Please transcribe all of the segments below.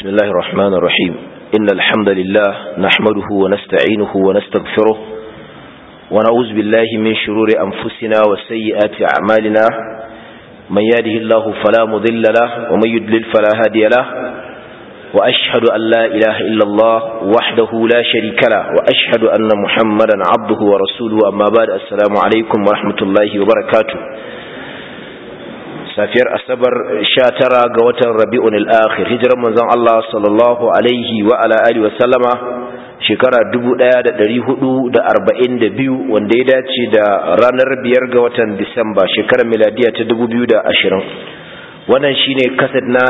بسم الله الرحمن الرحيم إن الحمد لله نحمده ونستعينه ونستغفره ونعوذ بالله من شرور أنفسنا وسيئات أعمالنا من يهده الله فلا مضل له ومن يدلل فلا هادي له وأشهد أن لا إله إلا الله وحده لا شريك له وأشهد أن محمدا عبده ورسوله أما بعد السلام عليكم ورحمة الله وبركاته safiyar asabar sha tara ga watan rabi'un al'akhir hijirar manzon Allah sallallahu alaihi wa ala alihi wa sallama shekara 1442 wanda ya dace da ranar biyar ga watan disamba shekarar miladiya ta 2020 wannan shine kasad na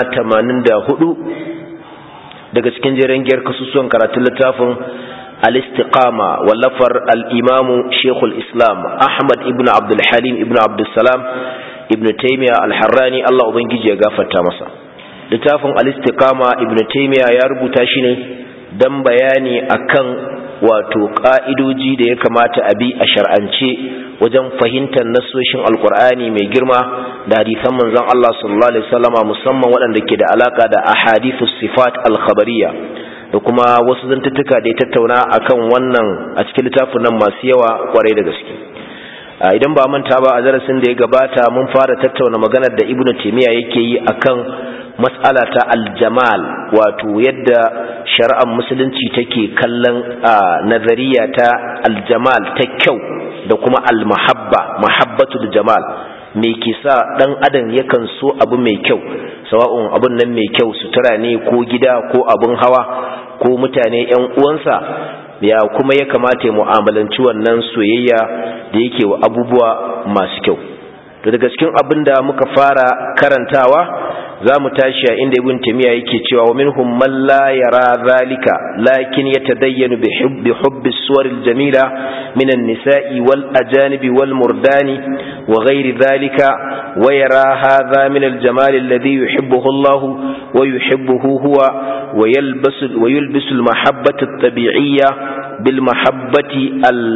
84 daga cikin jerin giyar kasusuwan karatun littafin al-istiqama wallafar al-imamu shekul islam ahmad ibn abdul halim ibn abdul salam ibn taymiya al-harrani Allah ubangiji ya gafarta masa littafin al-istiqama ibn taymiya ya rubuta shi ne dan bayani akan wato ka'idoji da ya kamata a bi a shar'ance wajen fahimtar nasoshin alkur'ani mai girma da hadisan manzon Allah sallallahu alaihi wasallama musamman waɗanda ke da alaka da ahadithus sifat al-khabariyya da kuma wasu zantuttuka da ya tattauna akan wannan a cikin littafin nan masu yawa kwarai da gaske idan ba manta ba a darasin da ya gabata mun fara tattauna maganar da ibnu taymiya yake yi akan mas'ala ta aljamal wato yadda shari'ar musulunci take kallon nazariya ta aljamal ta kyau da kuma almahabba mahabbatul jamal me ke sa dan adam yakan so abu mai kyau sawa'un abun nan mai kyau sutura ne ko gida ko abun hawa ko mutane yan uwansa ya kuma ya kamata ya mu'amalanci wannan soyayya da yake wa abubuwa masu kyau to daga cikin abin da muka fara karantawa za mu tashi a inda ibn tamiya yake cewa wa minhum man la yara zalika lakin yatadayyanu bi hubbi hubbi suwar jamila min an-nisa'i wal ajanibi wal murdani wa ghairi zalika wa yara hadha min al-jamal alladhi yuhibbuhu Allah wa yuhibbuhu huwa wa yalbasu wa yulbisu al-mahabbata at-tabi'iyya bil mahabbati al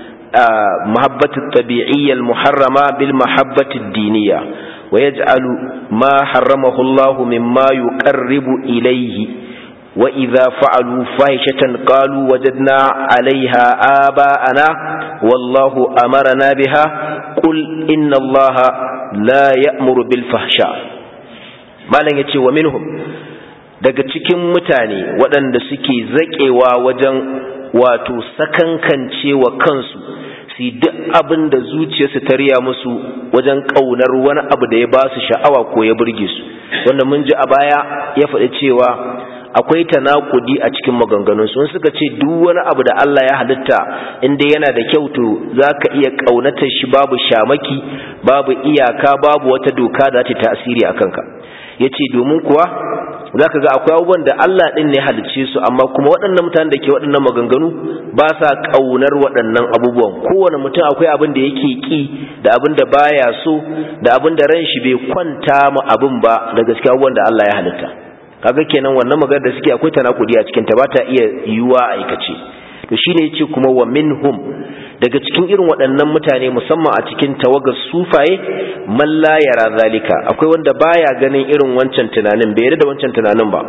محبة الطبيعية المحرمة بالمحبة الدينية ويجعل ما حرمه الله مما يقرب إليه وإذا فعلوا فاحشة قالوا وجدنا عليها آباءنا والله أمرنا بها قل إن الله لا يأمر بالفحشاء ما لن يتي ومنهم daga cikin mutane waɗanda suke zaƙewa wajen wato sakankance wa kansu su duk abin da zuciyarsu ta riya musu wajen ƙaunar wani abu da ya ba su sha'awa ko ya burge su wanda mun ji a baya ya faɗi cewa akwai tanakudi a cikin maganganun su suka ce duk wani abu da Allah ya halitta inda yana da kyau to zaka iya ƙaunatar shi babu shamaki babu iyaka babu wata doka da ta tasiri a kanka yace domin kuwa za ka ga akwai abubuwan da Allah ɗin ne halicce su amma kuma waɗannan mutanen da ke waɗannan maganganu ba sa ƙaunar waɗannan abubuwan kowane mutum akwai abin da yake ƙi da abin da baya so da abin da ran shi bai kwanta mu abin ba da gaske abubuwan da Allah ya halitta kaga kenan wannan magana da suke akwai tanakudi a cikin ta ba ta iya yiwuwa a aikace to shine yace kuma wa minhum daga cikin irin waɗannan mutane musamman a cikin tawagar sufaye man la yara zalika akwai wanda baya ganin irin wancan tunanin bai yarda da wancan tunanin ba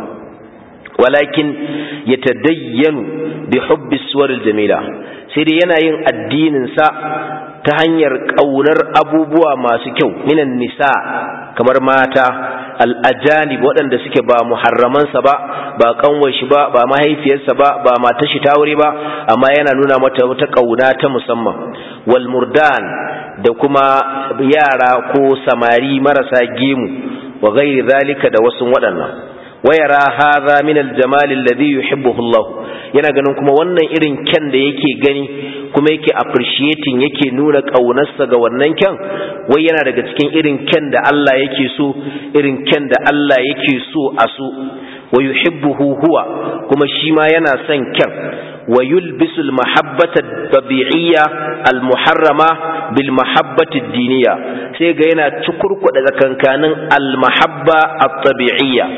walakin yatadayyanu bi hubbi suwaril jamila sai dai yana yin addinin sa ta hanyar kaunar abubuwa masu kyau minan nisa kamar mata al'ajanib waɗanda suke ba muharramansa ba ba kanwar shi ba ba mahaifiyarsa ba ba matar shi ta wuri ba amma yana nuna mata wata kauna ta musamman wal murdan da kuma yara ko samari marasa gemu wa gairi zalika da wasu waɗannan wayara hadha min aljamal alladhi yuhibbuhu Allah yana ganin kuma wannan irin kyan da yake gani kuma yake appreciating yake nuna kaunarsa ga wannan kyan wai yana daga cikin irin kyan da Allah yake so irin kyan da Allah yake so a so wa yuhibbuhu huwa kuma shi ma yana son kyan wa yulbisu almahabbata tabi'iyya almuharrama bil mahabbati diniya sai ga yana cikurkuda tsakankanin almahabba at-tabi'iyya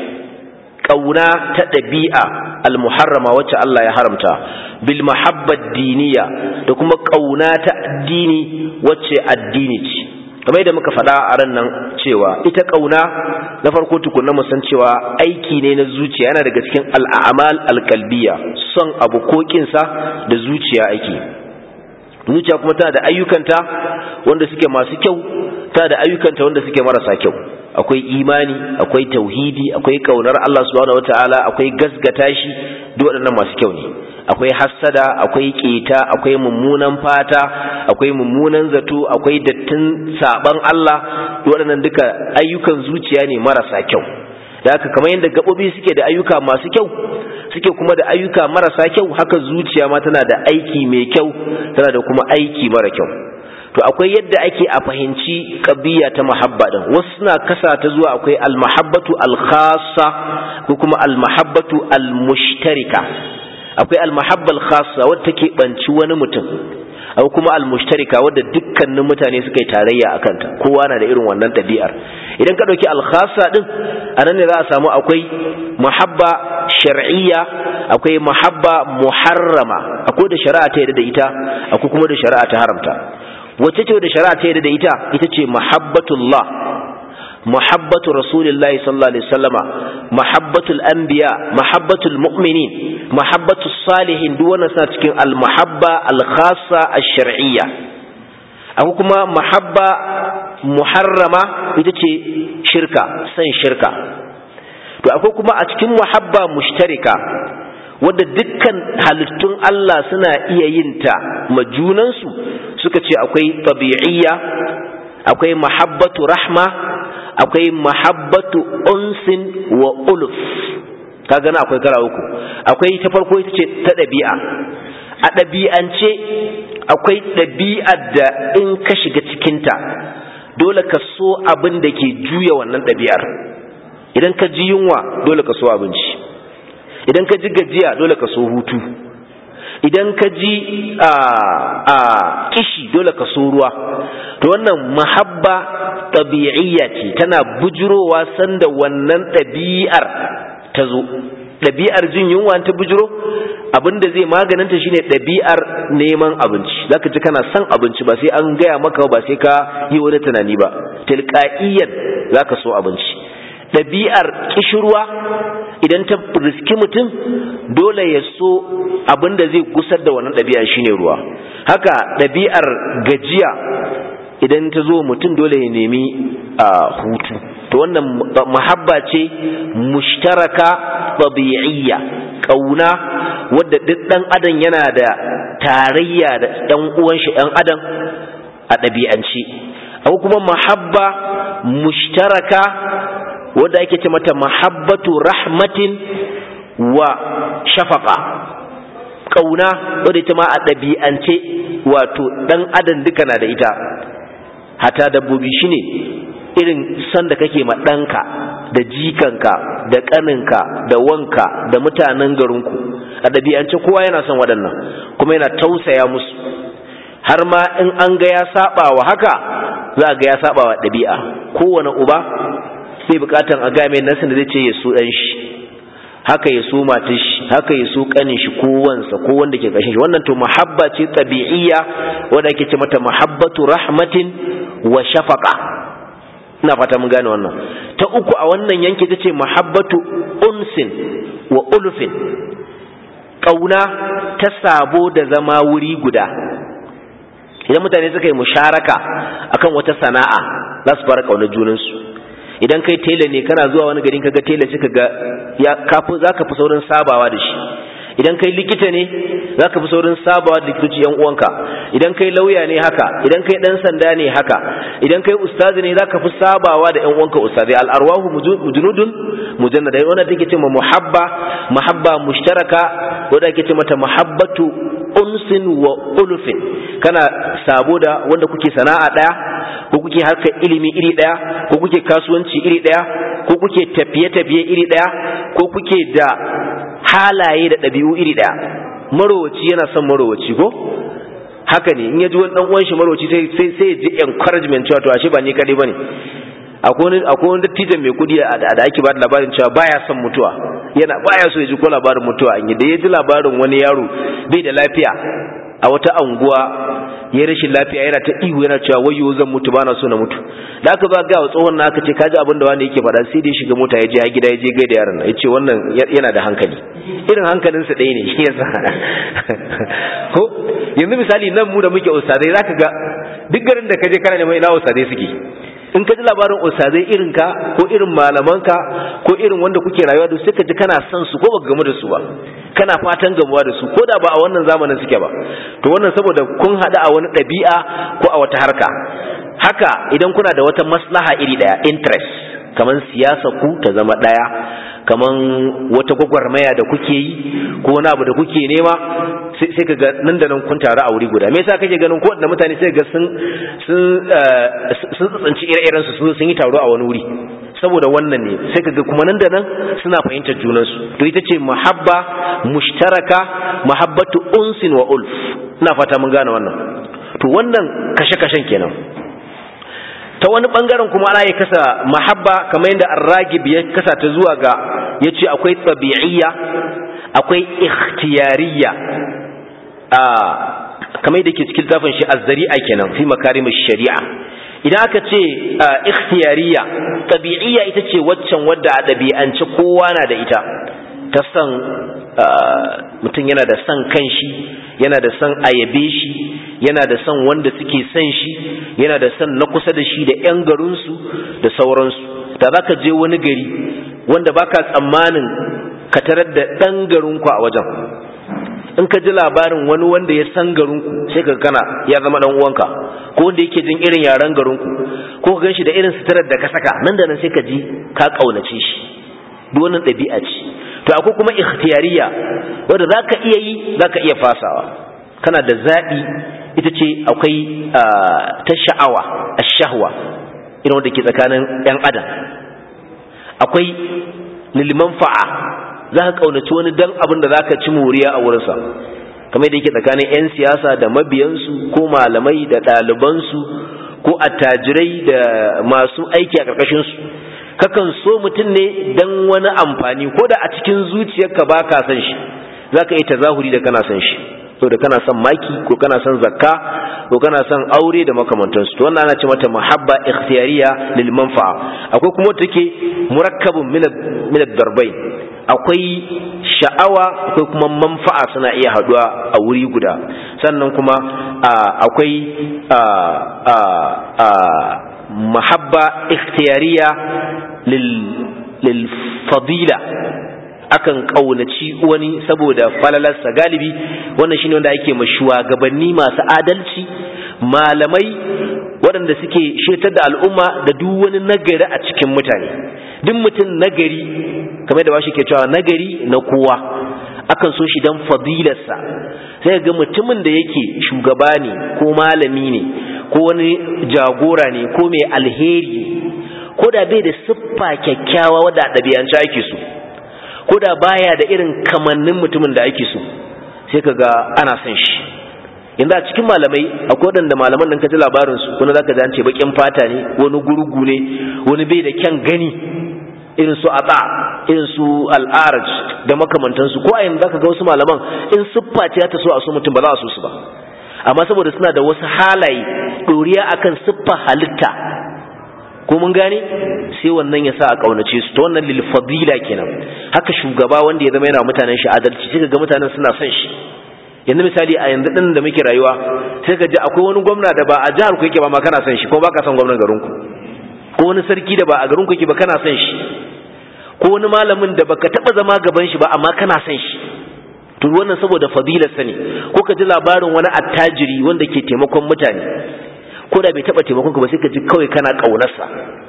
kauna ta ɗabi'a almuharrama wacce Allah ya haramta bil mahabbat diniya da kuma kauna ta addini wacce addini ce kamar yadda muka faɗa a ran nan cewa ita ƙauna na farko tukunna mu san cewa aiki ne na zuciya yana daga cikin al'amal alƙalbiya son abu ko kinsa da zuciya ake zuciya kuma tana da ayyukanta wanda suke masu kyau tana da ayyukanta wanda suke marasa kyau akwai imani akwai tauhidi akwai kaunar Allah subhanahu wataala akwai gasgata shi duk waɗannan masu kyau ne akwai hassada akwai keta akwai mummunan fata akwai mummunan zato akwai dattin saban Allah duk waɗannan duka ayyukan zuciya ne marasa kyau da haka kamar yadda gaɓoɓi suke da ayyuka masu kyau suke kuma da ayyuka marasa kyau haka zuciya ma tana da aiki mai kyau tana da kuma aiki mara kyau to akwai yadda ake a fahimci ƙabiya ta mahabba din wasu suna kasa ta zuwa akwai almahabbatu alkhassa ko kuma almahabbatu almushtarika akwai almahabba alkhassa wadda take banci wani mutum akwai kuma almushtarika wadda dukkanin mutane suka yi tarayya a kanta kowa na da irin wannan ɗabi'ar idan ka ɗauki alkhassa din a nan ne za a samu akwai mahabba shar'iyya akwai mahabba muharrama akwai da shari'a ta yarda da ita akwai kuma da shari'a ta haramta wacce ce da shari'a ta yarda da ita ita ce mahabbatullah mahabbatu rasulillahi sallallahu alaihi wasallama mahabbatul anbiya mahabbatul mu'minin mahabbatus salihin duk wannan suna cikin al mahabba al khassa al shar'iyya akwai kuma mahabba muharrama ita ce shirka san shirka to akwai kuma a cikin mahabba mushtarika wadda dukkan halittun Allah suna iya yin ta majunansu suka ce akwai tabi'iyya akwai mahabbatu rahma akwai mahabbatu unsin wa uluf ka gana akwai kara uku akwai ta farko ita ce ta ɗabi'a a ɗabi'ance akwai ɗabi'ar da in ka shiga cikinta dole ka so abin da ke juya wannan ɗabi'ar idan ka ji yunwa dole ka so abinci idan ka ji gajiya dole ka so hutu idan ka ji a kishi dole ka so ruwa to wannan mahabba ɗabi'iyya ce tana bujurowa sanda wannan ɗabi'ar ta zo ɗabi'ar jin yunwa ta bujiro abinda zai maganinta shine ɗabi'ar neman abinci zaka ji kana son abinci ba sai an gaya maka ba sai ka yi wani tunani ba tilqa'iyan zaka so abinci ɗabi'ar kishirwa idan ta riski mutum dole ya so abin da zai gusar da wannan ɗabi'a shine ruwa haka ɗabi'ar gajiya idan ta zo mutum dole ya nemi a hutu to wannan mahabba ce mushtaraka tabi'iyya ƙauna wadda duk ɗan adam yana da tarayya da ɗan uwan shi ɗan adam a ɗabi'ance akwai kuma mahabba mushtaraka wadda ake ce mata mahabbatu rahmatin wa shafaka ƙauna wadda ita ma a ɗabi'ance wato ɗan adam duka na da ita hata dabbobi shine irin san da kake ma ɗanka da jikanka da ƙaninka da wanka da mutanen garinku a ɗabi'ance kowa yana son waɗannan kuma yana tausaya musu har ma in an ga ya saba wa haka za a ga ya saba wa ɗabi'a kowane uba sai bukatan a game nasin da zai ce ya so ɗan shi haka ya so matar shi haka ya so ƙanin shi ko wansa ko wanda ke ƙashin shi wannan to mahabba ce tabi'iyya wanda ake ce mata mahabbatu rahmatin wa shafaqa ina fata mun gane wannan ta uku a wannan yanki ta ce mahabbatu unsin wa ulfin ƙauna ta sabo da zama wuri guda idan mutane suka yi musharaka akan wata sana'a za su fara ƙaunar junansu idan kai tela ne kana zuwa wani garin kaga tela suka ga ya kafu zaka fi saurin sabawa da shi idan kai likita ne zaka fi saurin sabawa da likitoci yan uwanka idan kai lauya ne haka idan kai dan sanda ne haka idan kai ustazi ne zaka fi sabawa da yan uwanka ustazi al arwahu mujnudun mujannada wannan take cewa muhabba mahabba mushtaraka wanda ake ce mata mahabbatu unsin wa ulfin kana sabo da wanda kuke sana'a daya ko kuke harkar ilimi iri daya ko kuke kasuwanci iri daya ko kuke tafiye-tafiye iri daya ko kuke da halaye da ɗabi'u iri daya marowaci yana son marowaci ko haka ne in ya ji wani dan uwan shi marowaci sai sai sai ya ji encouragement cewa to ashe ba ni kadai bane akwai akwai wani dattijan mai kudi da ake ba da labarin cewa baya son mutuwa yana baya so ya ji ko labarin mutuwa in da ya ji labarin wani yaro bai da lafiya a wata anguwa ya rashin lafiya yana ta ihu yana cewa wayo zan mutu bana so na mutu da aka ba ga tsohon na aka ce kaji abin da wani yake faɗa sai dai shiga mota ya je a gida ya je gaida yaron ya ce wannan yana da hankali irin hankalinsa ɗaya ne shi yasa ko yanzu misali nan mu da muke ustadai zaka ga duk garin da kaje kana neman ina ustadai suke in ka ji labarin ustazai irin ka ko irin malamanka ko irin wanda kuke rayuwa da su sai ka ji kana son su ko baka gamu da su ba kana fatan gamuwa da su ko da ba a wannan zamanin suke ba to wannan saboda kun haɗu a wani ɗabi'a ko a wata harka haka idan kuna da wata maslaha iri ɗaya interest kamar siyasa ku ta zama ɗaya kamar wata gwagwarmaya da kuke yi ko wani abu da kuke nema sai ka ga nan da nan kun taru a wuri guda me yasa kake ganin ko da mutane sai ga sun sun sun tsanci ire-iren su sun yi taro a wani wuri saboda wannan ne sai ka ga kuma nan da nan suna fahimtar junan su to ita ce muhabba mushtaraka muhabbatu unsin wa ulf ina fata mun gane wannan to wannan kashe-kashen kenan ta wani bangaren kuma ana ya kasa mahabba kamar yadda arragib ya kasa ta zuwa ga ya ce akwai tsabi'iyya akwai ikhtiyariya a kamar yadda ke cikin tafin shi azzari'a kenan fi makarimin shari'a idan aka ce ikhtiyariya tsabi'iyya ita ce waccan wadda a ɗabi'ance kowa na da ita ta san mutum yana da son kanshi yana da son ayabe shi yana da son wanda suke son shi yana da son na kusa da shi da 'yan garinsu da sauransu da za ka je wani gari wanda baka tsammanin ka tarar da ɗan garinku a wajen in ka ji labarin wani wanda ya san garinku sai ka kana ya zama ɗan uwanka ko wanda yake jin irin yaren garinku ko ka gan shi da irin suturar da ka saka nan da nan sai ka ji ka ƙaunace shi duk wannan ɗabi'a ce to akwai kuma ikhtiyariya wanda za ka iya yi za ka iya fasawa kana da zaɓi ita ce akwai ta sha'awa a shahwa irin wanda ke tsakanin 'yan adam akwai liliman fa'a za ka ƙaunaci wani dan abin da za ka ci moriya a wurinsa kamar da yake tsakanin 'yan siyasa da mabiyansu ko malamai da ɗalibansu ko attajirai da masu aiki a ƙarƙashinsu kakan so mutum ne don wani amfani ko da a cikin zuciyarka ba ka san shi za ka yi tazahuri da kana san shi so da kana son maki ko kana son zakka ko kana son aure da makamantansu to wannan ana ce mata muhabba ikhtiyariya lil manfa'a akwai kuma take murakkabun min ad-darbayn akwai sha'awa akwai kuma manfa'a suna iya haduwa a wuri guda sannan kuma akwai mahabba ikhtiyariya lil fadila akan kaunaci wani saboda falalarsa galibi wannan shine wanda ake ma shugabanni masu adalci malamai waɗanda suke shetar da al'umma da duk wani nagari a cikin mutane duk mutum nagari kamar da bashi ke cewa nagari na kowa akan so shi dan fadilarsa sai ga mutumin da yake shugaba ne ko malami ne ko wani jagora ne ko mai alheri ko da bai da siffa kyakkyawa wadda a ɗabi'ance ake so ko da baya da irin kamannin mutumin da ake so sai ka ga ana son shi yanzu a cikin malamai akwai waɗanda malaman nan ka ji labarinsu wani za ka ji an ce baƙin fata ne wani gurgu ne wani bai da kyan gani irin su atsa irin su al'araj da makamantansu ko a yanzu za ka ga wasu malaman in siffa ce ta so a so mutum ba za a so su ba amma saboda suna da wasu halaye ɗoriya akan siffa halitta ko mun gane sai wannan ya sa a kaunace su ta wannan lil fadila kenan haka shugaba wanda ya zama yana mutanen shi adalci sai ga mutanen suna son shi yanzu misali a yanzu din da muke rayuwa sai ka ji akwai wani gwamna da ba a jihar ku yake ba ma kana son shi ko baka son gwamnan garin ku ko wani sarki da ba a garin ku yake ba kana son shi ko wani malamin da baka taba zama gaban shi ba amma kana son shi to wannan saboda fadilar sa ne ko ka ji labarin wani attajiri wanda ke taimakon mutane ko da bai taba taimakon ka ba sai ka ji kawai kana kaunarsa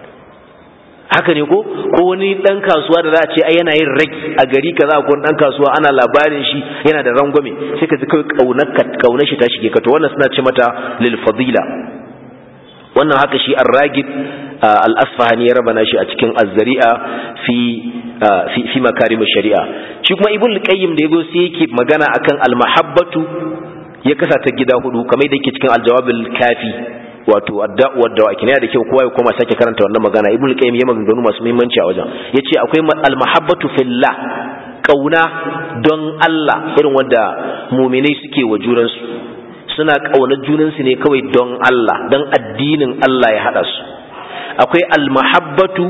haka ne ko ko wani dan kasuwa da za a ce ai yana yin ragi a gari kaza ko dan kasuwa ana labarin shi yana da rangwame sai ka ji kawai kaunar ka kaunar shi ta shige ka to wannan suna ce mata lil fadila wannan haka shi ar-ragib al-asfahani ya rabana shi a cikin az-zari'a fi fi fi makarim shari'a shi kuma ibn qayyim da yazo sai yake magana akan al-mahabbatu ya kasa ta gida hudu kamar da yake cikin al-jawab al-kafi wato adda'u wadda kina da kyau kowa ya koma sake karanta wannan magana ibnu qayyim ya maganganu masu muhimmanci a wajen yace akwai al-mahabbatu fillah kauna don Allah irin wanda mu'minai suke wa juransu suna ƙaunar junansu ne kawai don Allah don addinin Allah ya haɗa su akwai almahabbatu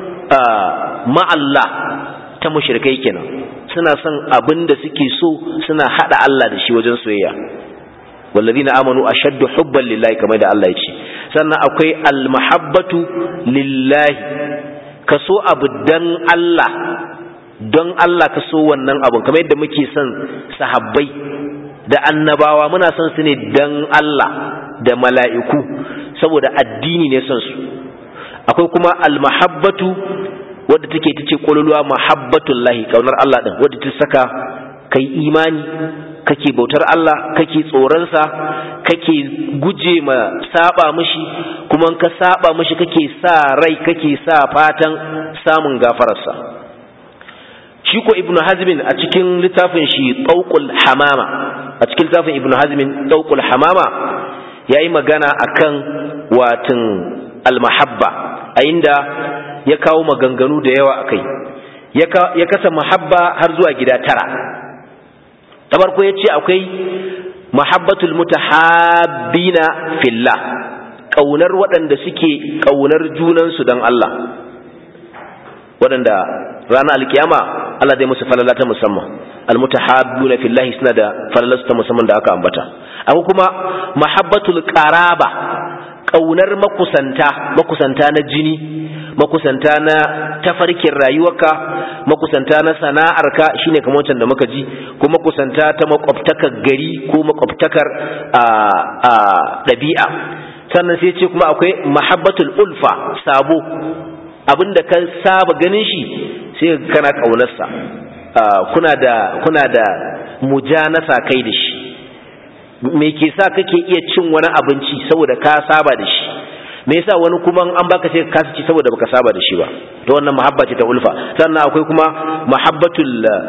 ma'allah ta mushrikai kenan suna son abin da suke so suna haɗa Allah da shi wajen soyayya والذين آمنوا أشد حبا لله كما يدعى الله يجي سنة أكوي المحبة لله كسو أبدان الله don Allah ka so wannan abun kamar yadda muke son sahabbai da annabawa muna son su ne don Allah da mala'iku saboda addini ne son su akwai kuma almahabbatu wadda take ta ce ƙololuwa mahabbatullahi ƙaunar Allah ɗin wadda ta saka kai imani kake bautar Allah kake tsoronsa kake guje ma saba mishi kuma ka saba mishi kake sa rai kake sa fatan samun gafararsa shi ko ibnu hazmin a cikin littafin shi tauqul hamama a cikin littafin ibnu hazmin tauqul hamama yayi magana akan watin almahabba a inda ya kawo maganganu da yawa akai ya kasa mahabba har zuwa gida tara ta farko ya ce akwai mahabbatul mutahabbina fillah ƙaunar waɗanda suke ƙaunar junansu don Allah waɗanda ranar alkiyama Allah zai musu falala ta musamman almutahabbuna fillahi suna da falalarsu ta musamman da aka ambata akwai kuma mahabbatul qaraba ƙaunar makusanta makusanta na jini makusanta na tafarkin rayuwarka makusanta na sana'arka shine kamar wancan da muka ji ko makusanta ta makwabtakar gari ko makwabtakar ɗabi'a sannan sai ce kuma akwai mahabbatul ulfa sabo abinda ka saba ganin shi sai kana ƙaunarsa kuna da kuna da mujanasa kai da shi me ke sa kake iya cin wani abinci saboda ka saba da shi me yasa wani kuma an baka sai ka ci saboda baka saba da shi ba to wannan mahabba ce ta ulfa sannan akwai kuma mahabbatul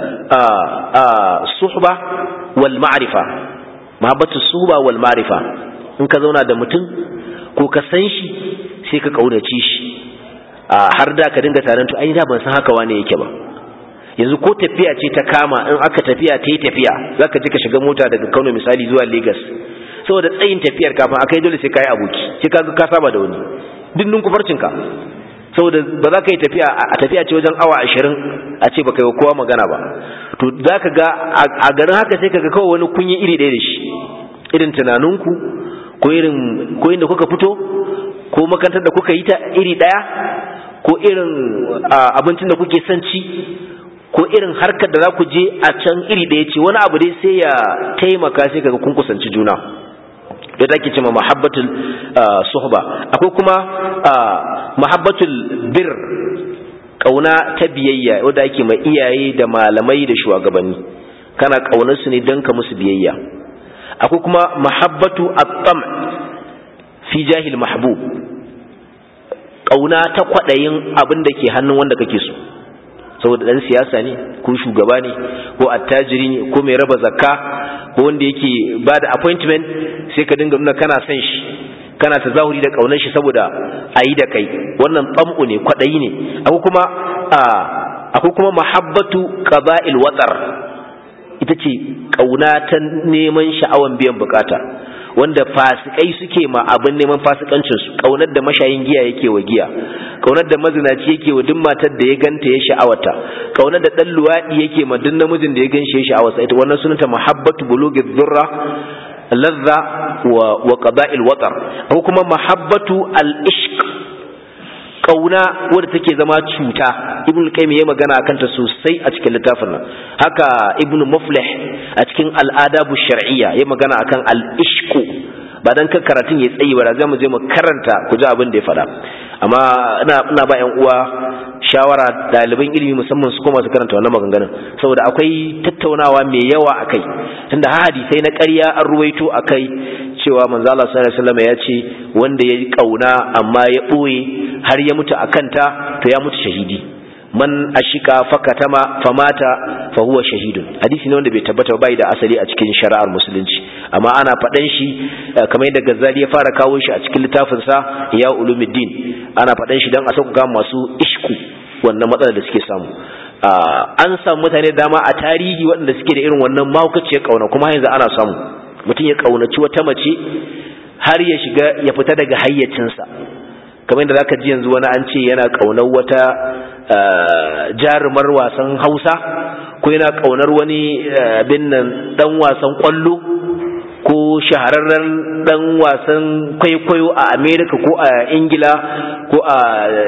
suhba wal ma'rifa mahabbatul suhba wal ma'rifa in ka zauna da mutum ko ka san shi sai ka kaunace shi har da ka dinga taron to ai da ban san haka wane yake ba yanzu ko tafiya ce ta kama in aka tafiya ta yi tafiya zaka je ka shiga mota daga Kano misali zuwa Lagos saboda tsayin tafiyar kafin akai dole sai kai aboki sai ka ka saba da wani dindin kufarcin ka saboda ba za ka yi tafiya a tafiya ce wajen awa ashirin a ce baka yi kowa magana ba to za ka ga a garin haka sai ka ga kawai wani kunyi iri ɗaya da shi irin tunaninku ko irin ko inda kuka fito ko makarantar da kuka yi ta iri ɗaya ko irin abincin da kuke son ci ko irin harkar da za ku je a can iri ɗaya ce wani abu dai sai ya taimaka sai kaga kun kusanci juna da take cewa mahabbatul suhba akwai kuma mahabbatul bir kauna ta biyayya wanda ake mai iyaye da malamai da shugabanni kana kaunar su ne don ka musu biyayya akwai kuma mahabbatu at-tam fi jahil mahbub kauna ta kwadayin abin da ke hannun wanda kake so saboda dan siyasa ne ko shugaba ne ko attajiri ne ko mai raba zakka ko wanda yake ba da appointment sai ka dinga nuna kana son shi kana ta zahuri da kaunar shi saboda a yi da kai wannan tsam'u ne kwaɗayi ne akwai kuma akwai kuma mahabbatu qaba'il watsar ita ce kauna ta neman sha'awan biyan bukata wanda fasikai suke ma abin neman fasikancin su kaunar da mashayin giya yake wa giya kaunar da mazinaci yake wa duk matar da ya ganta ya sha'awata kaunar da dan luwadi yake ma duk namijin da ya ganshi ya sha'awata ita wannan sunanta mahabbatu bulughi dhurra ladha wa wa qada'il watar ko kuma mahabbatu al-ishq kauna wadda take zama cuta ibn qayyim ya magana akan ta sosai a cikin littafin nan haka ibn muflih a cikin al-adabu shar'iyya ya magana akan al-ishqu ba dan kan karatun ya tsayi ba za mu je mu karanta ku ji abin da ya faɗa amma ina ina ba ƴan uwa shawara ɗaliban ilimi musamman su koma su karanta wannan maganganun saboda akwai tattaunawa mai yawa akai tunda hadisai na ƙarya an ruwaito akai cewa manzo Allah sallallahu alaihi wasallam ya ce wanda ya kauna amma ya boye har ya mutu akan ta to ya mutu shahidi man ashika fakatama famata fa huwa shahidun hadisi ne wanda bai tabbata ba bai da asali a cikin shari'ar musulunci amma ana faɗan shi kamar yadda Ghazali ya fara kawo shi a cikin littafin sa ya ulumuddin ana faɗan shi dan a sauka masu ishku wannan matsalar da suke samu an samu mutane dama a tarihi waɗanda suke da irin wannan mahaukaciyar kauna kuma yanzu ana samu mutum ya kaunaci wata mace har ya shiga ya fita daga hayyacinsa kamar yadda zaka ji yanzu wani an ce yana kaunar wata jarumar wasan Hausa ko yana kaunar wani bin nan dan wasan kwallo ko shahararren dan wasan kwaikwayo a America ko a Ingila ko a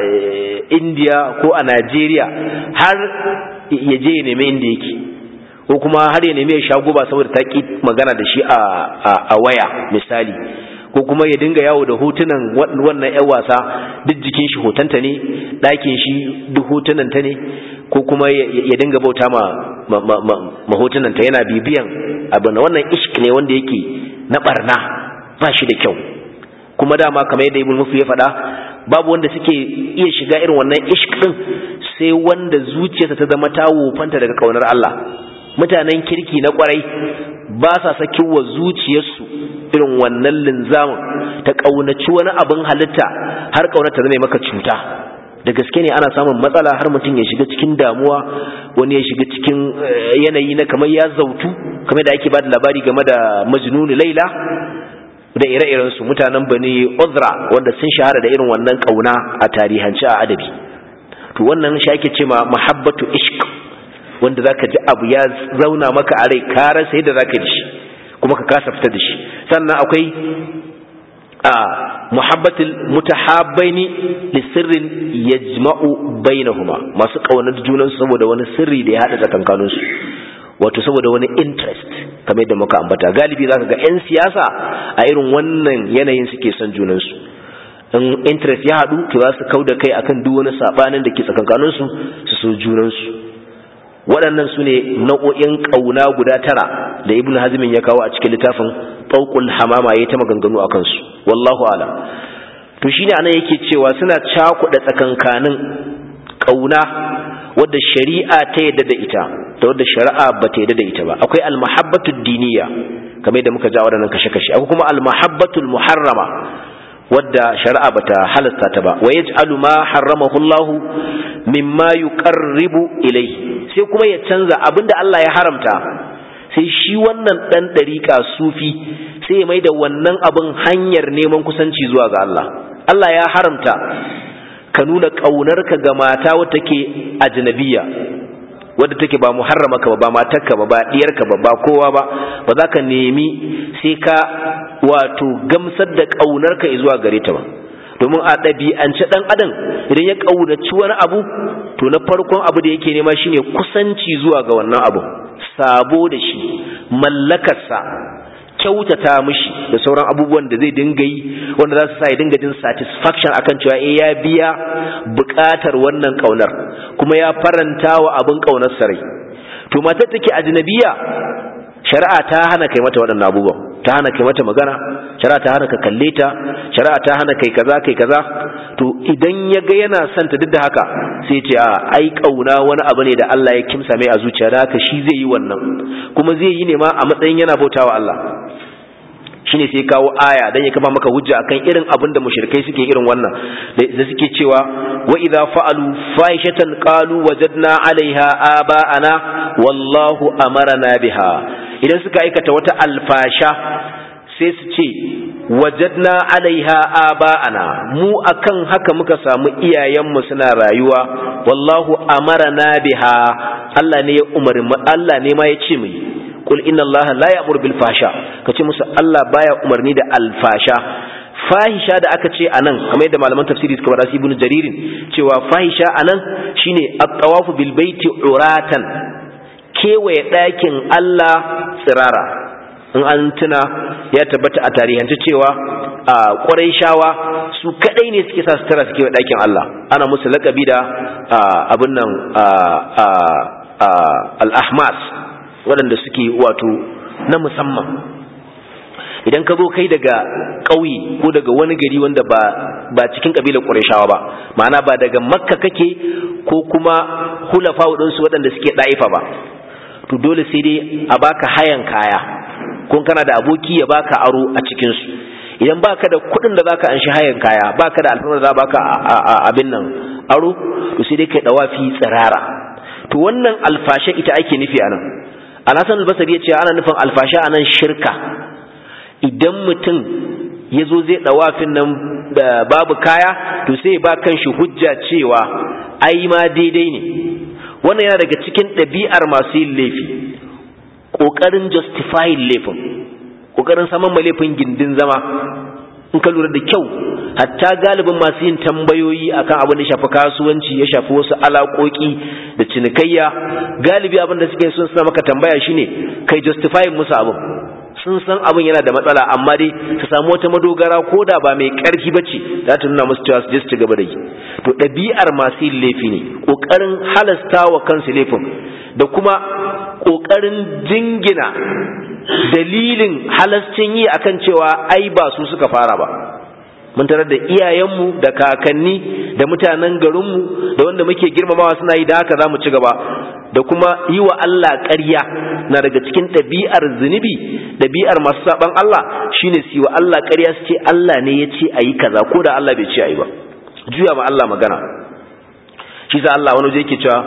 India ko a Najeriya har ya je ya nemi inda yake ko kuma har ya nemi ya sha guba saboda ta ki magana da shi a waya misali ko kuma ya dinga yawo da hotunan wannan 'yan wasa duk jikin shi hotonta ne ɗakin shi duk hotunanta ne ko kuma ya dinga bauta ma mahotunanta yana bibiyan abu na wannan ishk ne wanda yake na barna ba shi da kyau kuma dama kamar yadda ibn mufi ya faɗa babu wanda suke iya shiga irin wannan ishk din sai wanda zuciyarsa ta zama ta wofanta daga kaunar Allah mutanen kirki na kwarai ba sa sakin wa zuciyarsu irin wannan linzamin ta kaunaci wani abin halitta har kaunar ta zama maka cuta da gaske ne ana samun matsala har mutum ya shiga cikin damuwa wani ya shiga cikin yanayi na kamar ya zautu kamar da ake ba da labari game da majnunu laila da ire-iren su mutanen bani uzra wanda sun shahara da irin wannan kauna a tarihance a adabi to wannan shi ake cewa mahabbatu ishq wanda zaka ji abu ya zauna maka a rai ka rasa yadda zaka ji shi kuma ka kasa fitar da shi sannan akwai a muhabbatul mutahabbaini li sirrin yajma'u bainahuma masu kaunar junan saboda wani sirri da ya hada tsakankanin su wato saboda wani interest kamar yadda muka ambata galibi zaka ga yan siyasa a irin wannan yanayin suke son junan su in interest ya hadu to za su kauda kai akan duk wani sabanin da ke tsakankanin su su so junan su waɗannan su ne nau'o'in ƙauna guda tara da ibn hazmin ya kawo a cikin littafin ɗauƙul hamama ya ta maganganu a kansu wallahu alam to shine anan yake cewa suna cakuɗa tsakankanin ƙauna wadda shari'a ta yadda da ita da wadda shari'a ba ta yadda da ita ba akwai almahabbatu diniya kamar yadda muka ja waɗannan kashe-kashe akwai kuma almahabbatul muharrama wadda shari'a bata halasta ta ba wa yaj'alu ma harramahu Allah mimma yuqarribu ilayhi sai kuma ya canza abinda Allah ya haramta sai shi wannan dan dariƙa sufi sai ya mai da wannan abin hanyar neman kusanci zuwa ga Allah Allah ya haramta ka nuna ƙaunarka ga mata wadda take ajnabiya wadda take ba muharramaka ba ba matarka ba ba diyarka ba ba kowa ba ba za ka nemi sai ka wato gamsar da ƙaunarka zuwa gare ta ba domin a ɗabi'ance ɗan adam idan ya ƙaunaci wani abu to na farkon abu da yake nema shine kusanci zuwa ga wannan abu sabo da shi mallakarsa kyautata mishi da sauran abubuwan da zai dinga yi wanda za su sa ya dinga jin satisfaction akan cewa eh ya biya buƙatar wannan ƙaunar kuma ya faranta wa abin ƙaunar sarai to matar take ajnabiya shari'a ta hana kai mata waɗannan abubuwan ta hana kai mata magana shari'a ta hana ka kalle ta shari'a ta hana kai kaza kai kaza to idan ya ga yana son ta duk da haka sai ce a ai kauna wani abu ne da Allah ya kimsa mai a zuciya da haka shi zai yi wannan kuma zai yi ne ma a matsayin yana bautawa Allah shine sai kawo aya dan ya kafa maka hujja akan irin abin da mushrikai suke irin wannan da suke cewa wa idza fa'alu fahishatan qalu wajadna 'alaiha aba'ana wallahu amarna biha idan suka aikata wata alfasha sai su ce wajadna 'alaiha aba'ana mu akan haka muka samu iyayenmu suna rayuwa wallahu amarna biha Allah ne ya umarni Allah ne ma ya ce mu qul inna allaha la ya'muru bil fasha kace musu Allah baya umarni da alfasha fahisha da aka ce anan kamar yadda malaman tafsiri suka bada ibnu jaririn cewa fahisha anan shine at-tawafu bil baiti uratan kewaye ɗakin Allah tsirara in an tuna ya tabbata a tarihance cewa a ƙwarai shawa su kaɗai ne suke sa sutura suke wa ɗakin Allah ana musu laƙabi da abin nan al-ahmas waɗanda suke wato na musamman idan ka zo kai daga ƙauye ko daga wani gari wanda ba ba cikin ƙabilar ƙurashawa ba ma'ana ba daga makka kake ko kuma hulafa waɗansu waɗanda suke ɗa'ifa ba to dole sai dai a baka hayan kaya kun kana da aboki ya baka aro a cikinsu idan baka da kuɗin da zaka anshi hayan kaya baka da alfarmar da za baka abin nan aro to sai dai kai dawafi tsirara to wannan alfashe ita ake nufi anan alhassan albasari ya ce ana nufin alfasha anan shirka idan mutum ya zo zai ɗawafin nan babu kaya to sai ba kan shi hujja cewa ai ma daidai ne wannan yana daga cikin ɗabi'ar masu yin laifi ƙoƙarin justifying laifin ƙoƙarin saman ma laifin gindin zama in ka lura da kyau hatta galibin masu yin tambayoyi akan abin da shafi kasuwanci ya shafi wasu alaƙoƙi da cinikayya galibi abin da suke son suna maka tambaya shine kai justifying musu abin sun san abin yana da matsala amma dai su samu wata madogara ko da ba mai ƙarfi ba ce za ta nuna musu cewa su je su ci gaba da yi to ɗabi'ar masu yin laifi ne ƙoƙarin halasta wa kansu laifin da kuma ƙoƙarin jingina dalilin halascin yi akan cewa ai ba su suka fara ba mun tarar da iyayenmu da kakanni da mutanen garinmu da wanda muke girmamawa suna yi da haka za mu ci gaba da kuma yi wa Allah ƙarya na daga cikin ɗabi'ar zunubi ɗabi'ar masu saɓan Allah shine su yi wa Allah ƙarya su ce Allah ne ya ce a yi kaza ko da Allah bai ce a yi ba juya ma Allah magana shi sa Allah wani yake cewa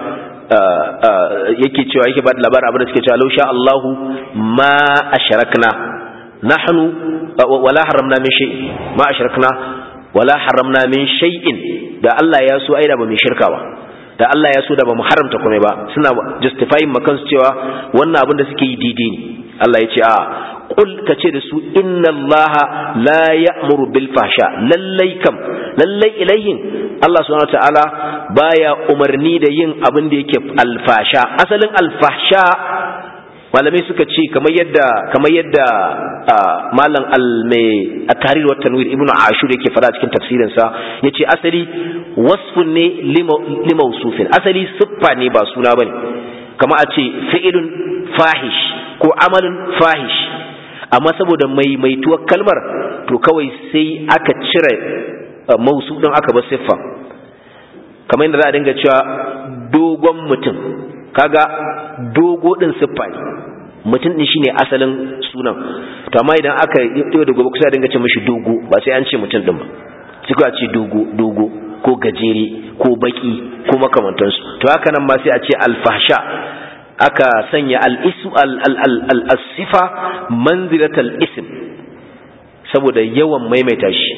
yake cewa yake ba da labarin abin da suke cewa lausha Allahu ma asharakna nahnu wala haramna min shay'in ma asharakna wala haramna min shay'in da Allah ya so aida ba mai shirka ba da Allah ya so da ba mu haramta komai ba suna justifying makan su cewa wannan abin da suke yi daidai ne Allah ya ce a kul ka ce da su inna Allah la ya'muru bil fahsha lallai kam lallai ilayhin Allah subhanahu wataala baya umarni da yin abin da yake alfasha asalin alfahsha malamai suka ce kamar yadda kamar yadda malam al-mai at-tahrir wa tanwir ibnu ashur yake fada cikin tafsirin sa yace asali wasfun ne limausufin asali siffa ne ba suna bane kamar a ce fi'ilun fahish ko amalun fahish amma saboda maimaituwar kalmar to kawai sai aka cire mausu din aka bar siffa kamar yadda za a dinga cewa dogon mutum kaga dogo din siffa ne mutum din shine asalin sunan to amma idan aka yi da gobe kusa dinga ce mishi dogo ba sai an ce mutum din ba sai ko a ce dogo dogo ko gajere ko baki ko makamantansu to haka nan ma sai a ce alfahsha aka sanya al-isu al-sifa manzilatal ism saboda yawan maimaita shi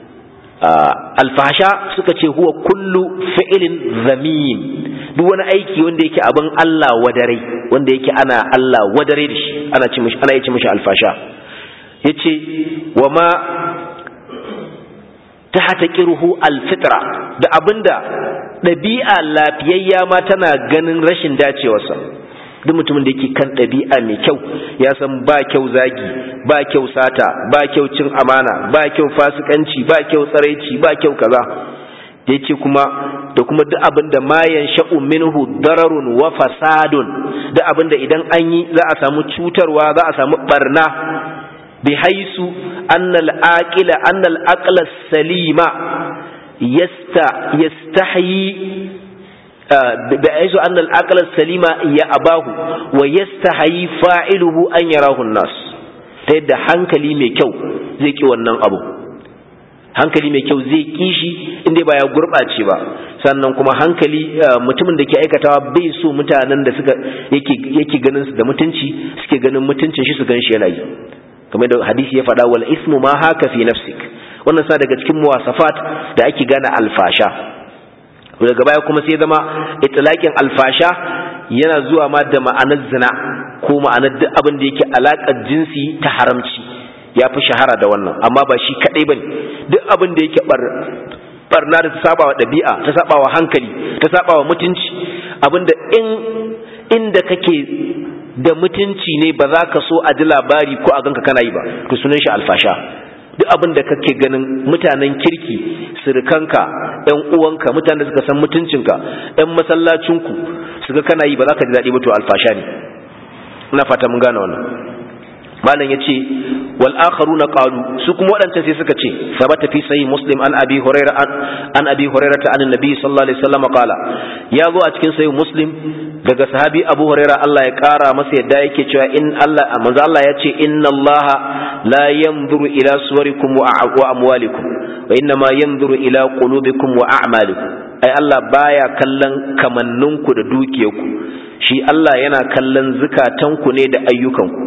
alfahsha suka ce huwa kullu fi'ilin zamin duk wani aiki wanda yake abin Allah wadare wanda yake ana Allah wadare da shi ana ce mishi ana yace mishi alfasha yace wa ma tahta qirhu alfitra da abinda dabi'a lafiyayya ma tana ganin rashin dacewarsa duk mutumin da yake kan ɗabi'a mai kyau ya san ba kyau zagi ba kyau sata ba kyau cin amana ba kyau fasikanci ba kyau tsaraici ba kyau kaza da yace kuma da kuma duk abin da mayan sha'u minhu dararun wa fasadun duk abin da idan an yi za a samu cutarwa za a samu barna bi haisu annal aqila annal aqla salima yasta yastahyi بحيث أن العقل السليم يأباه ويستحيي فاعله أن يراه الناس تيدا hankali mai kyau zai ki wannan abu hankali mai kyau zai ki shi inda ba ya gurɓace ba sannan kuma hankali mutumin da ke aikatawa bai so mutanen da suka yake ganin su da mutunci suke ganin mutuncin shi su gan shi yana yi kamar da hadisi ya faɗa wal ismu ma haka fi nafsik wannan sa daga cikin muwasafat da ake gane alfasha daga baya kuma sai zama itlaqin alfasha yana zuwa ma da ma'anar zina ko ma'anar duk abin da yake alaƙar jinsi ta haramci ya fi shahara da wannan amma ba shi kaɗai bane duk abin da yake barna da ta saba wa ɗabi'a ta saba wa hankali ta saba wa mutunci abin da in inda kake da mutunci ne ba za ka so a ji labari ko a ganka kana yi ba to sunan shi alfasha duk abin da kake ganin mutanen kirki sirikanka ɗan uwanka mutanen da suka san mutuncinka ɗan masallacinku su ga kana yi ba za ka ji daɗi ba to alfasha ne ina fata mun gane wannan malam yace wal akharuna qalu su kuma wadancan sai suka ce sabata fi sahih muslim an abi hurairah an abi hurairah an annabi sallallahu alaihi wasallam qala ya zo a cikin sahih muslim daga sahabi abu hurairah Allah ya kara masa yadda yake cewa in Allah manzo Allah ya ce inna Allah la yanzuru ila suwarikum wa amwalikum wa inna ma yanzuru ila qulubikum wa a'malikum ai Allah baya kallon kamanninku da dukiyarku shi Allah yana kallon zukatanku ne da ayyukanku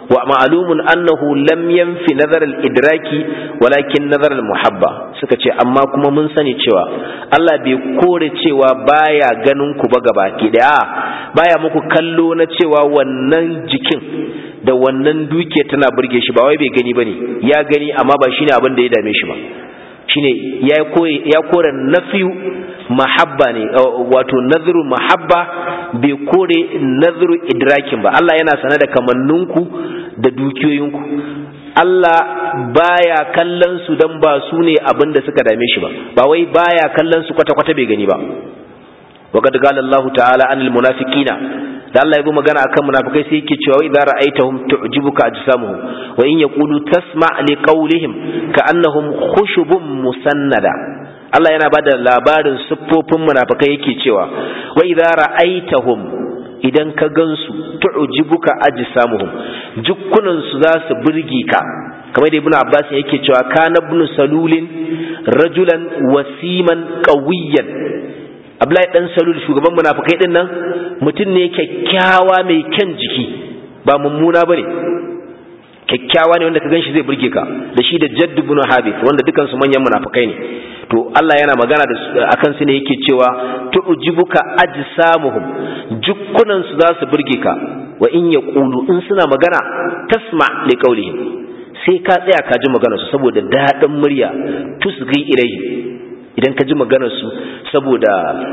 wa ma'lumun annahu lam yanfi nazar al-idraki walakin nazar al-muhabba suka ce amma kuma mun sani cewa Allah bai kore cewa baya ganin ku ba gaba ki da baya muku kallo na cewa wannan jikin da wannan duke tana burge shi ba wai bai gani bane ya gani amma ba shine abin da ya dame shi ba shine ya kore ya kore nafiyu mahabba ne wato nazru mahabba bai kore nazru idrakin ba Allah yana sanar da kamanninku da dukiyoyinku Allah baya kallon su dan ba su ne abin da suka dame shi ba ba wai baya kallon su kwata-kwata bai gani ba وقد قال الله تعالى عن المنافقين da Allah ya bi magana akan munafikai sai yake cewa idza ra'aitahum tu'jibuka ajsamuhum wa in yaqulu tasma' li qawlihim ka'annahum khushubun musannada Allah yana bada labarin siffofin munafikai yake cewa wa idza ra'aitahum idan ka gansu tu'jibuka ajsamuhum jukkunan su za su burge ka kamar da ibnu abbas yake cewa kana ibn salulin rajulan wasiman qawiyyan Abdullahi dan Salul shugaban munafikai din nan mutum ne kyakkyawa mai kyan jiki ba mummuna bane kyakkyawa ne wanda ka ganshi zai burge ka da shi da Jadd ibn Habib wanda dukan su manyan munafikai ne to Allah yana magana da akan su ne yake cewa tu'jibuka ajsamuhum jukkunan su za su burge ka wa in yaqulu in suna magana tasma li qawlihim sai ka tsaya ka ji maganar su saboda daɗin murya tusghi ilayhi idan ka ji maganarsu saboda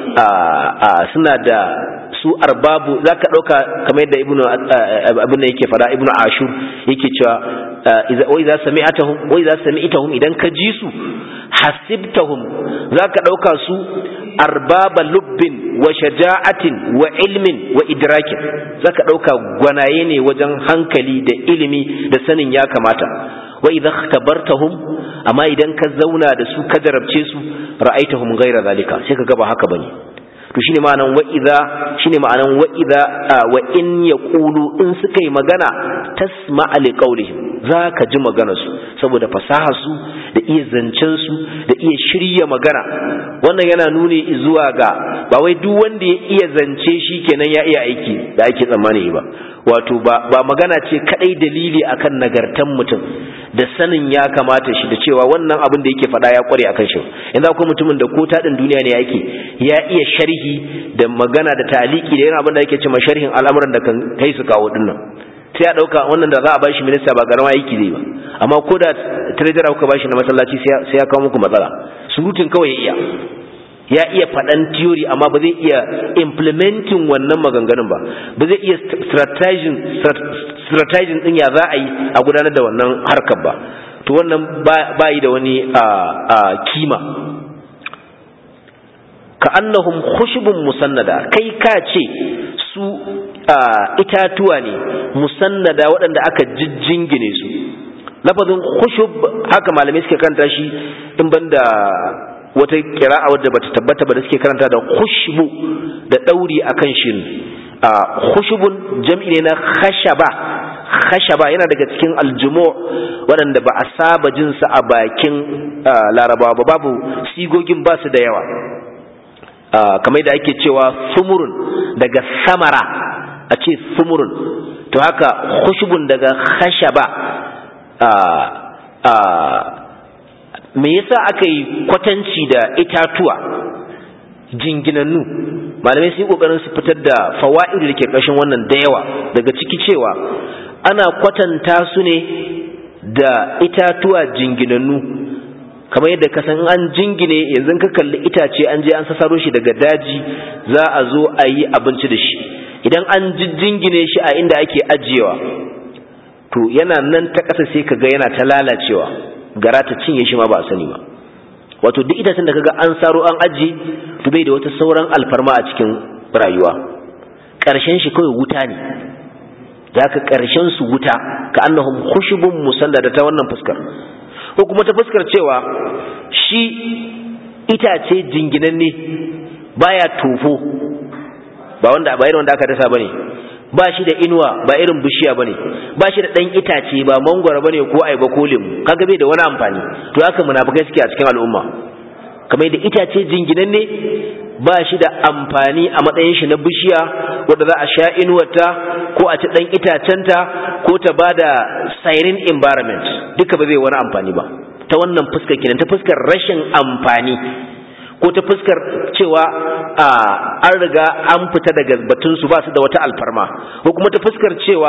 suna da su arbabu za ka ɗauka kamar yadda abin da yake fara ibnu ashur yake cewa wai za sami'atahum wai za sami'tahum idan ka ji su hasibtahum za ka ɗauka su arbaba lubbin wa shaja'atin wa ilmin wa idrakin za ka ɗauka gwanaye ne wajen hankali da ilimi da sanin ya kamata wa idza ikhtabartahum amma idan ka zauna da su ka jarabce su ra'aitahum ghayra zalika sai ka ga ba haka bane to shine ma'anan wa idza shine ma'anan wa idza wa in yaqulu in suka yi magana tasma'a li qawlihim zaka ji maganar su saboda fasahar su da iya zancen su da iya shirya magana wannan yana nuni zuwa ga ba wai duk wanda ya iya zance shi kenan ya iya aiki da ake tsammani ba wato ba ba magana ce kadai dalili akan nagartan mutum da sanin ya kamata shi da cewa wannan abin da yake faɗa ya kware akan shi yanzu akwai mutumin da ko taɗin duniya ne yake ya iya sharhi da magana da taliki da yana abin da yake cewa sharhin al'amuran da kan kai su kawo dinnan sai ya ɗauka wannan da za a bashi minista ba garama aiki zai ba amma ko da treasurer kuka bashi na masallaci sai ya kawo muku matsala surutun kawai ya iya ya iya faɗan theory amma ba zai iya implementing wannan maganganun ba ba zai iya strategizing strategizing din ya za a yi a gudanar da wannan harkar ba to wannan ba yi da wani kima ka annahum khushubun musannada kai ka ce su itatuwa ne musannada waɗanda aka jijjingine su lafazin khushub haka malamai suke karanta shi in banda wata kira'a wadda bata tabbata ba da suke karanta da khushbu da dauri akan shin khushubun jam'i ne na khashaba khashaba yana daga cikin aljumu waɗanda ba a saba jin sa a bakin larabawa ba babu sigogin ba su da yawa kamar da ake cewa sumurun daga samara a ce sumurun to haka khushbun daga khashaba me yasa aka yi kwatanci da itatuwa jinginannu malamai sun yi kokarin su fitar da fawaid da ke ƙarshen wannan da yawa daga ciki cewa ana kwatanta su ne da itatuwa jinginannu kamar yadda ka san an jingine yanzu ka kalli itace an je an sasaro shi daga daji za a zo a yi abinci da shi idan an jingine shi a inda ake ajiyewa to yana nan ta ƙasa sai ka ga yana ta lalacewa gara ta cinye shi ma ba a sani ba wato duk itacen da kaga an saro an aji to bai da wata sauran alfarma a cikin rayuwa ƙarshen shi kawai wuta ne da ka ƙarshen su wuta ka annahum khushubun musallada ta wannan fuskar ko kuma ta fuskar cewa shi itace jinginanne baya tofo ba wanda ba irin wanda aka dasa bane ba shi da inuwa ba irin bishiya bane ba shi da dan itace ba mangwara bane ko ayaba ko lemu kaga bai da wani amfani to haka munafikai suke a cikin al'umma kamar da itace jinginan ne ba shi da amfani a matsayin shi na bishiya wadda za a sha inuwarta ko a ci ɗan itacenta ko ta ba da siren environment duka ba zai wani amfani ba ta wannan fuskar kenan ta fuskar rashin amfani ko ta fuskar cewa an riga an fita daga batunsu ba su da wata alfarma ko kuma ta fuskar cewa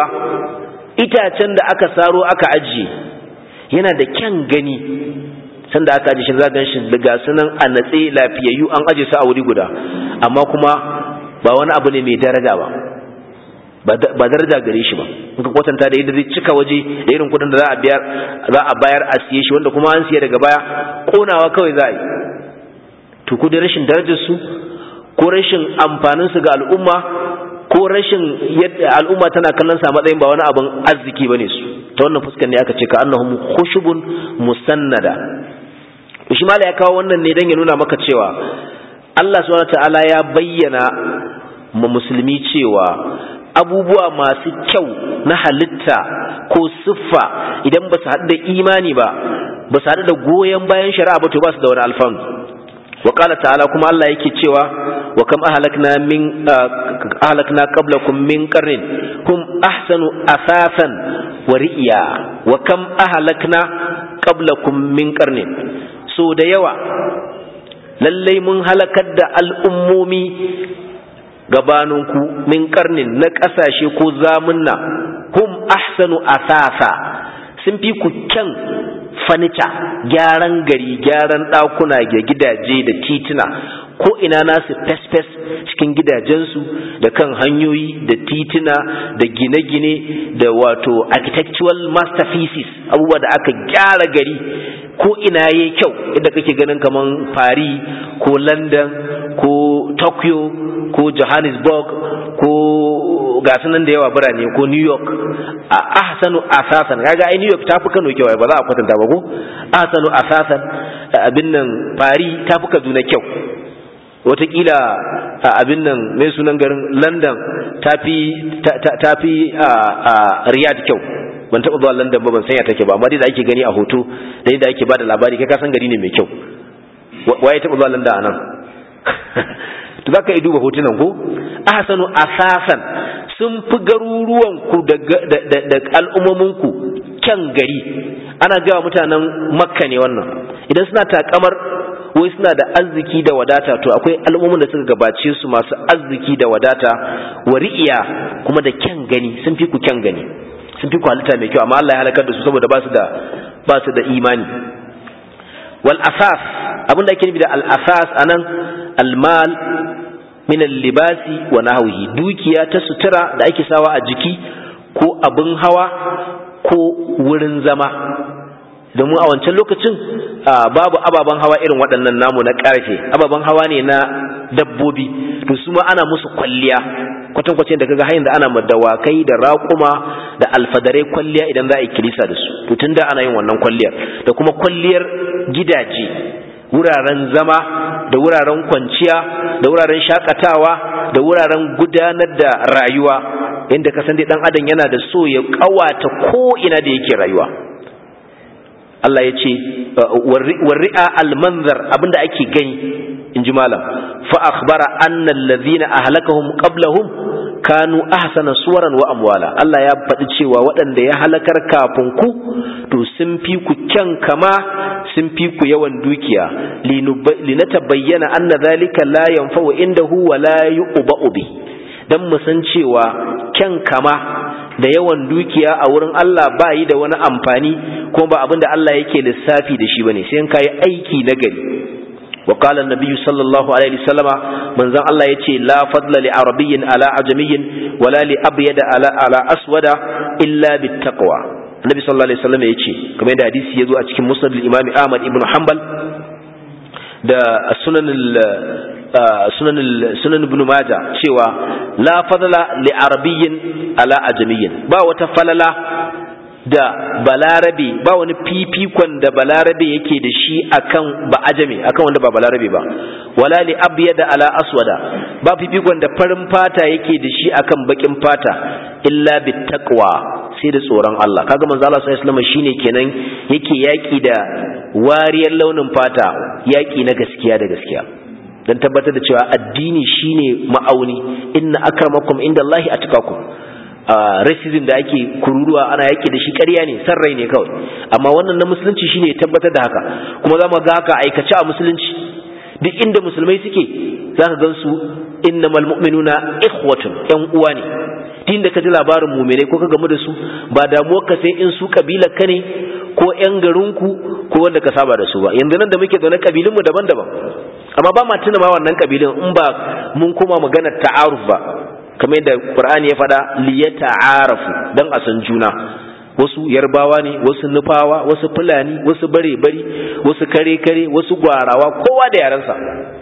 itacen da aka saro aka ajiye yana da kyan gani sanda aka ajiye shi za gan shi daga sunan a natse lafiyayyu an aje su a wuri guda amma kuma ba wani abu ne mai daraja ba ba daraja gare shi ba in ka kwatanta da yadda zai cika waje da irin kudin da za a biyar za a bayar a siye shi wanda kuma an siya daga baya konawa kawai za a yi to ko da rashin darajar su ko rashin amfanin su ga al'umma ko rashin yadda al'umma tana kallon sa matsayin ba wani abin arziki bane su ta wannan fuskar ne aka ce ka annahum khushubun musannada shi mala ya kawo wannan ne dan ya nuna maka cewa Allah subhanahu ta'ala ya bayyana ma musulmi cewa abubuwa masu kyau na halitta ko siffa idan ba su haɗu da imani ba ba su haɗu da goyon bayan shari'a ba to ba su da wani alfanu wa qala ta'ala kuma Allah yake cewa wa kam ahlakna min ahlakna qablakum min qarnin hum ahsanu asasan wa ri'ya wa kam ahlakna qablakum min qarnin so da yawa lallai mun halakar da al'ummomi gabaninku min karnin na ƙasashe ko zamunna hum ahsanu asasa sun fi ku kyan fanica gyaran gari gyaran ɗakuna da gidaje da tituna ko ina nasu fes-fes cikin gidajensu da kan hanyoyi da tituna da gine-gine da wato architectural masterpieces abubuwa da aka gyara gari ko ina yayi kyau inda kake ganin kaman Paris ko London ko Tokyo ko Johannesburg ko gasu nan da yawa birane ko New York a ahsanu asasan kaga ai New York tafi Kano kyau ba za a kwatanta ba ko ahsanu asasan abin nan Paris tafi Kaduna kyau watakila abin nan mai sunan garin London tafi tafi Riyadh kyau ban taɓa zuwa London ba ban sanya take ba amma dai da ake gani a hoto da yadda ake bada labari kai ka san gari ne mai kyau waye taɓa zuwa London anan to zaka yi duba hotunan ko ahsanu asasan sun fi garuruwan ku da da al'ummomin ku kyan gari ana gawa mutanen Makka ne wannan idan suna takamar wai suna da arziki da wadata to akwai al'ummomin da suka gabace su masu arziki da wadata wari'iya kuma da kyan gani sun fi ku kyan gani sun fi kwalita mai kyau amma Allah ya halakar da su saboda ba su da ba su da imani wal asas abinda ake nufi da al asas anan al mal min al libasi wa nahwihi dukiya ta sutura da ake sawa a jiki ko abin hawa ko wurin zama domin a wancan lokacin babu ababen hawa irin waɗannan namu na ƙarfe ababen hawa ne na dabbobi to su ma ana musu kwalliya kwatankwacin da kaga hanyar da ana dawakai da raƙuma da alfadarai kwalliya idan za a yi kilisa da su to tunda ana yin wannan kwalliyar da kuma kwalliyar gidaje wuraren zama da wuraren kwanciya da wuraren shakatawa da wuraren gudanar da rayuwa inda ka san dai dan adam yana da so ya kawata ko ina da yake rayuwa Allah ya ce warri'a almanzar abinda ake gani in ji malam fa akhbara anna alladhina ahlakahum qablahum kanu ahsana suwaran wa amwala Allah ya faɗi cewa waɗanda ya halakar kafin ku to sun fi ku kyan kama sun fi ku yawan dukiya linatabayyana anna dhalika la yanfa'u indahu wa la yu'ba'u bi dan mu san cewa kyan kama da yawan dukiya a wurin Allah ba yi da wani amfani kuma ba abin da Allah yake lissafi da shi bane sai in kai aiki na gari wa qala an-nabiy sallallahu alaihi wasallama manzon Allah yace la fadla li arabiyyin ala ajamiyyin wala li abyad ala ala aswada illa bittaqwa annabi sallallahu alaihi wasallam yace kamar yadda hadisi yazo a cikin musnad al-imam Ahmad ibn Hanbal da sunan sunan sunan ibn majah cewa la fadla li arabiyyin ala ajamiyyin ba wata falala da balarabe ba wani fifikon da balarabe yake da shi akan ba ajami akan wanda ba balarabe ba wala li abyada ala aswada ba fifikon da farin fata yake da shi akan bakin fata illa bittaqwa sai da tsoron Allah kaga manzo Allah sallallahu alaihi wasallam shine kenan yake yaki da wariyar launin fata yaki na gaskiya da gaskiya dan tabbatar da cewa addini shine ma'auni inna akramakum indallahi atqakum racism da ake kururuwa ana yaki da shi ƙarya ne san rai ne kawai amma wannan na musulunci shine ya tabbatar da haka kuma za mu ga haka aikace a musulunci duk inda musulmai suke za ka gansu innamal mu'minuna ikhwatun yan uwa ne din da ka ji labarin muminai ko ka gamu da su ba damuwar ka sai in su kabilar ka ne ko yan garinku ko wanda ka saba da su ba yanzu nan da muke zaune kabilunmu daban-daban amma ba ma tuna ma wannan kabilun in ba mun koma maganar ta'aruf ba kamar yadda Qur'ani ya faɗa liyata'arafu dan a san juna wasu yarbawa ne wasu nufawa wasu fulani wasu bare-bari wasu kare-kare wasu gwarawa kowa da yarensa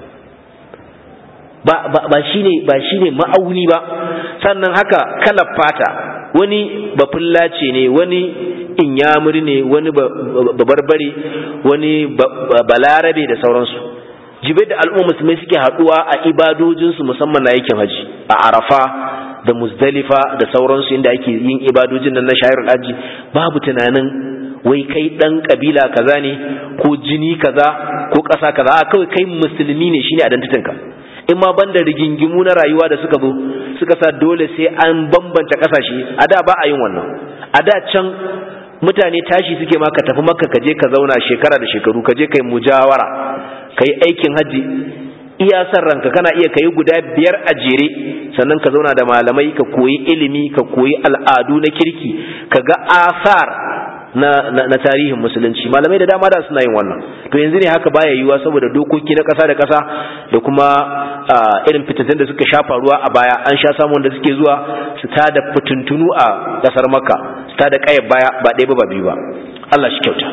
ba ba ba shine ba shine ma'auni ba sannan haka kalar fata wani bafullace ne wani inyamuri ne wani babarbare wani balarabe da sauransu jibai da al'umma musulmai suke haduwa a ibadojinsu musamman na yakin haji a arafa da muzdalifa da sauransu inda ake yin ibadojin nan na shayarul haji babu tunanin wai kai dan kabila kaza ne ko jini kaza ko ƙasa kaza a kawai kai musulmi ne shine identitinka in ma banda rigingimu na rayuwa da suka zo suka sa dole sai an bambanta kasashe a da ba a yin wannan a da can mutane tashi suke ma ka tafi makka ka je ka zauna shekara da shekaru ka je kai mujawara ka yi aikin hajji iya san ranka kana iya kai guda biyar a jere sannan ka zauna da malamai ka koyi ilimi ka koyi al'adu na kirki ka ga asar na, na, na tarihin musulunci malamai da dama da suna yin wannan to yanzu ne haka baya yiwuwa saboda dokoki na ƙasa da ƙasa da kuma irin fitattun da suka shafa ruwa a baya an sha samun da suke zuwa su tada fitintunu a ƙasar makka su tada ƙayar baya ba ɗaya ba ba biyu ba Allah shi kyauta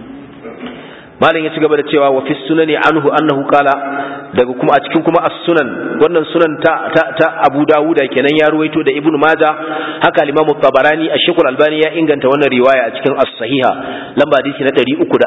malam ya ci gaba da cewa wa fi sunani anhu annahu qala daga kuma a cikin kuma as-sunan wannan sunan ta ta, ta Abu Dawuda kenan ya ruwaito da Ibn Majah haka al-Imam tabarani Ash-Shaykh Al-Albani ya inganta wannan riwaya a cikin as-Sahiha lamba hadisi na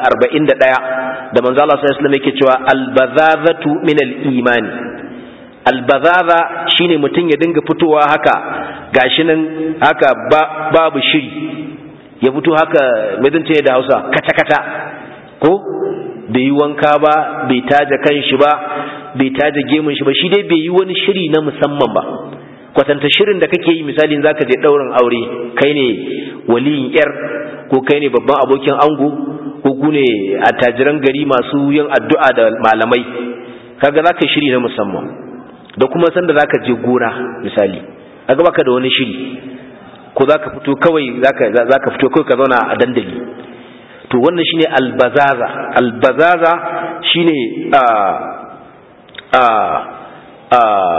341 da manzo Allah sallallahu alaihi wasallam yake cewa al-bazazatu min al-imani al-bazaza shine mutum ya dinga fitowa haka gashi nan haka babu shiri ya fito haka me zan ce da Hausa kata kata ko bai yi wanka ba bai taja kan shi ba bai taja gemun shi ba shi dai bai yi wani shiri na musamman ba kwatanta shirin da kake yi misali zaka je ɗaurin aure kai ne waliyin yar ko kai ne babban abokin ango ko ku ne attajiran gari masu yin addu'a da malamai kaga zaka shiri na musamman da kuma sanda zaka je gona misali kaga baka da wani shiri ko zaka fito kawai zaka zaka fito kawai ka zauna a dandali to wannan shine albazaza albazaza shine a a a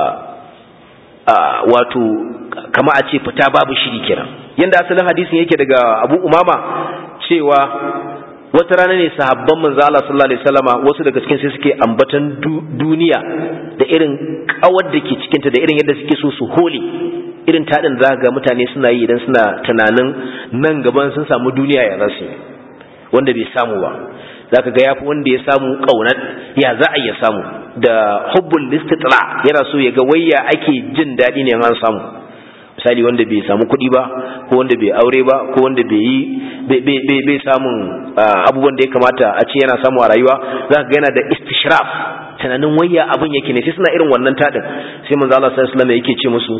a wato kama a ce fita babu shiri kiran yanda asalin hadisin yake daga Abu Umama cewa wata rana ne sahabban manzo Allah sallallahu alaihi wasallama wasu daga cikin sai suke ambatan duniya da irin kawar da ke cikinta da irin yadda suke so su hole irin tadin za ga mutane suna yi idan suna tunanin nan gaban sun samu duniya ya zasu wanda bai samu ba zaka ga yafi wanda ya samu kaunar ya za a iya samu da hubbul istitla yana so ya ga wayya ake jin daɗi ne an samu misali wanda bai samu kuɗi ba ko wanda bai aure ba ko wanda bai yi bai samun abubuwan da ya kamata a ce yana samu a rayuwa zaka ga yana da istishraf tunanin wayya abin yake ne sai suna irin wannan tadin sai manzo Allah sallallahu alaihi wasallam yake ce musu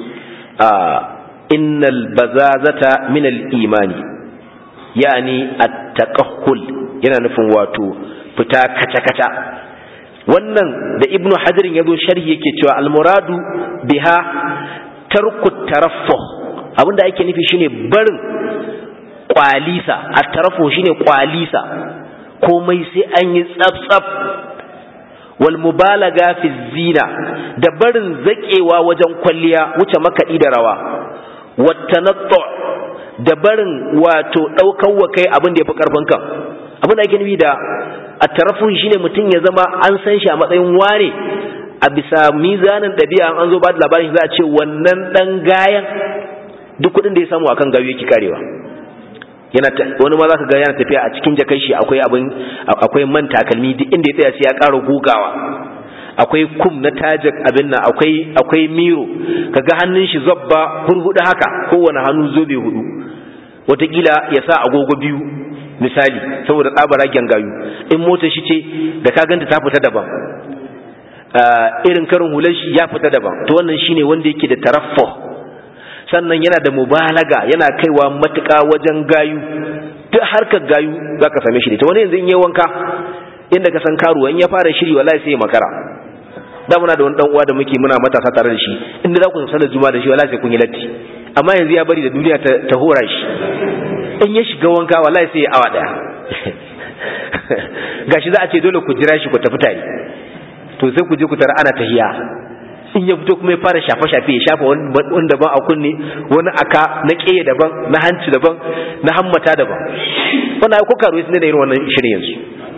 innal bazazata min al-imani yani at-taqahhul yana nufin wato fita kaca-kaca wannan da ibnu hajarin yazo sharhi yake cewa al-muradu biha tarku taraffuh abinda ake nufi shine barin kwalisa at-taraffuh shine kwalisa komai sai an yi tsaf-tsaf wal mubalaga fi zina da barin zakewa wajen kwalliya wuce makaɗi da rawa wattanattu da barin wato ɗaukar wa kai abin da ya fi ƙarfin kan abin da ake nufi da a tarafin shi ne mutum ya zama an san shi a matsayin wane a bisa mizanin ɗabi'a an zo ba da labarin za a ce wannan ɗan gayan duk kuɗin da ya samu akan gawi yake karewa yana wani ma za ka ga yana tafiya a cikin jakai shi akwai abin akwai man takalmi duk inda ya tsaya sai ya ƙara gogawa akwai kum na tajik abin nan akwai akwai miro kaga hannun shi zabba hurhudu haka kowane hannu zobe hudu wataƙila ya sa agogo biyu misali saboda tsabara gayu in motar shi ce da ka ganta ta fita daban irin karin hular shi ya fita daban to wannan shine wanda yake da taraffu sannan yana da mubalaga yana kaiwa matuƙa wajen gayu duk harkar gayu zaka same shi ta wani yanzu in yi wanka inda ka san karuwa in ya fara shiri wallahi sai ya makara da muna da wani dan uwa da muke muna matasa tare da shi inda za ku sanar juma'a da shi wallahi sai kun yi latti amma yanzu ya bari da duniya ta, ta hora shi in ya shiga wanka wallahi sai ya awa daya gashi za a ce dole ku jira shi ku tafi tare to sai ku je ku tara ana tahiya in ya fito kuma ya fara shafe-shafe ya shafa wani daban a kunne wani aka na ƙeye daban na hanci daban na hammata daban wannan ko karo su ne da irin wannan shirin yanzu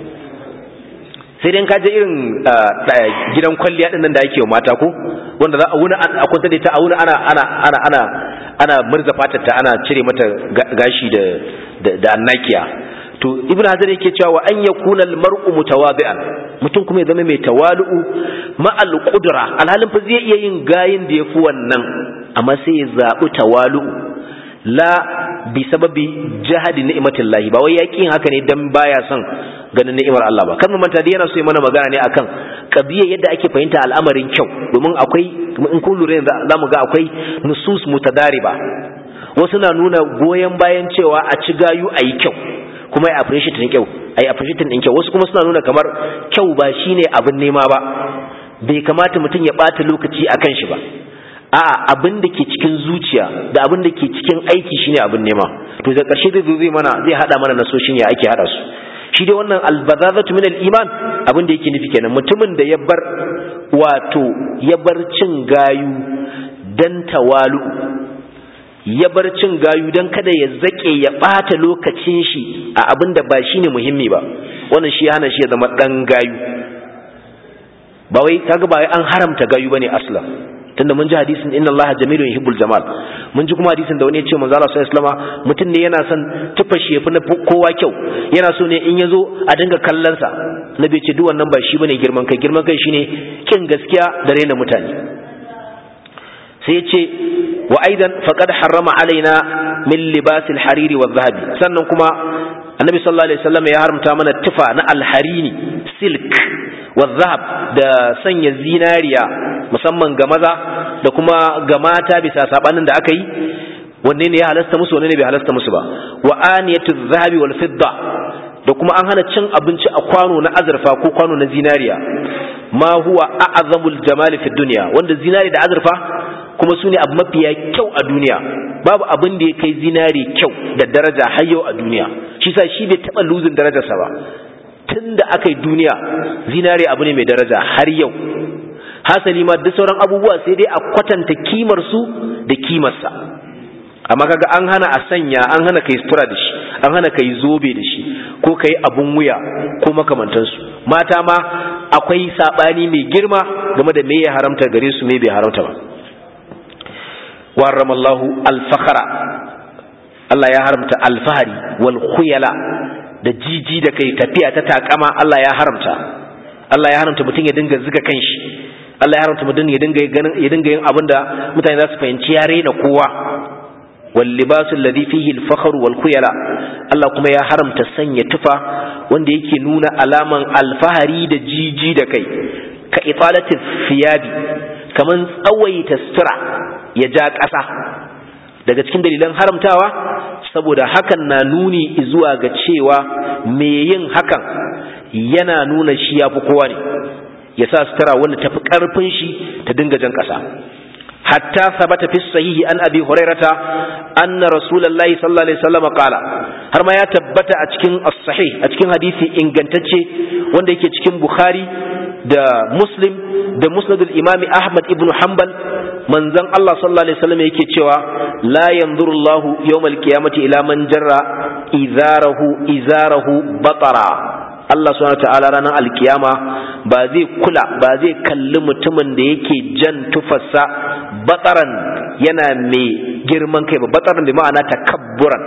sai dai ka je irin gidan kwalliya din nan da ake wa mata ko wanda za a wuni a kwanta da ita a wuni ana ana ana ana ana murza fatar ta ana cire mata gashi da da annakiya to ibnu hazar yake cewa wa an yakuna al mar'u mutawadi'an mutum kuma ya zama mai tawalu'u ma al qudra alhalin fa zai iya yin gayin da yafi wannan amma sai ya zabi tawalu'u la bi sababi jahadi ni'matillahi ba wai yakin haka ne dan baya son ganin ni'imar Allah ba kan manta da yana so mana magana ne akan kabiya yadda ake fahimta al'amarin kyau domin akwai in kun lura yanzu zamu ga akwai nusus mutadariba wasu na nuna goyen bayan cewa a ci gayu a yi kyau kuma ya appreciate din kyau ai appreciate din kyau wasu kuma suna nuna kamar kyau ba shine abin nema ba bai kamata mutum ya bata lokaci akan shi ba a'a abin da ke cikin zuciya da abin da ke cikin aiki shine abin nema to da ƙarshe zai zai mana zai hada mana nasoshin ya ake hada su shi dai wannan albazazatu min al-iman abin da yake nufi kenan mutumin da ya bar wato ya bar cin gayu dan tawalu ya bar cin gayu dan kada ya zake ya bata lokacin shi a abin da ba shine muhimmi ba wannan shi hana shi ya zama dan gayu ba wai kaga ba wai an haramta gayu bane aslan tunda mun ji hadisin inna allaha jamilun yuhibbul jamal mun ji kuma hadisin da wani ya ce manzo Allah sallallahu alaihi wasallam mutum ne yana son tufa shi yafi na kowa kyau yana so ne in yazo a dinga kallon sa nabi ce duk wannan ba shi bane girman kai girman kai shine kin gaskiya da raina mutane sai ya ce wa aidan faqad harrama alaina min libasil hariri wa zahabi sannan kuma annabi sallallahu alaihi wasallam ya haramta mana tufa na alharini silk wa zahab da sanya zinariya musamman ga maza da kuma ga mata bisa sabanin da aka yi wanne ne ya halasta musu wanne ne bai halasta musu ba wa aniyatu zahabi wal fidda da kuma an hana cin abinci a kwano na azurfa ko kwano na zinariya ma huwa a'zamul jamal fi dunya wanda zinari da azurfa kuma su ne abu mafiya kyau a duniya babu abin da ya kai zinari kyau da daraja har yau a duniya shi sa shi bai taɓa luzin darajarsa ba tun da aka yi duniya zinari abu ne mai daraja har yau hasali ma duk sauran abubuwa sai dai a kwatanta kimar su da kimarsa amma kaga an hana a sanya an hana kai sutura da shi an hana kai zobe da shi ko kai abun wuya ko makamantansu mata ma akwai sabani mai girma game da me ya haramta gare su me bai haramta ba warrama Allah al-fakhra Allah ya haramta alfahari wal khuyala da jiji da kai tafiya ta takama Allah ya haramta Allah ya haramta mutum ya dinga zuga kanshi Allah ya haramta mutum ya dinga ganin ya dinga yin abinda mutane za su fahimci ya raina kowa wal libasu alladhi fihi al fakhr wal khuyala Allah kuma ya haramta sanya tufa wanda yake nuna alaman alfahari da jiji da kai ka italati thiyabi kaman tsawaita sutura ya ja ƙasa daga cikin dalilan haramtawa saboda hakan na nuni zuwa ga cewa me yin hakan yana nuna shi ya fi kowa ne ya sa sutura wanda tafi ƙarfin shi ta dinga jan ƙasa hatta sabata fi sahihi an abi hurairata anna rasulullahi sallallahu alaihi wasallam qala har ma ya tabbata a cikin as-sahih a cikin hadisi ingantacce wanda yake cikin bukhari da muslim da musnadul imami ahmad ibn hanbal manzon Allah sallallahu alaihi wasallam yake cewa la yanzuru Allah yawmal qiyamati ila man jarra izarahu izarahu batara Allah subhanahu ta'ala ranar alkiyama ba zai kula ba zai kalli mutumin da yake jan tufarsa bataran yana mai girman kai ba bataran bi ma'ana takabburan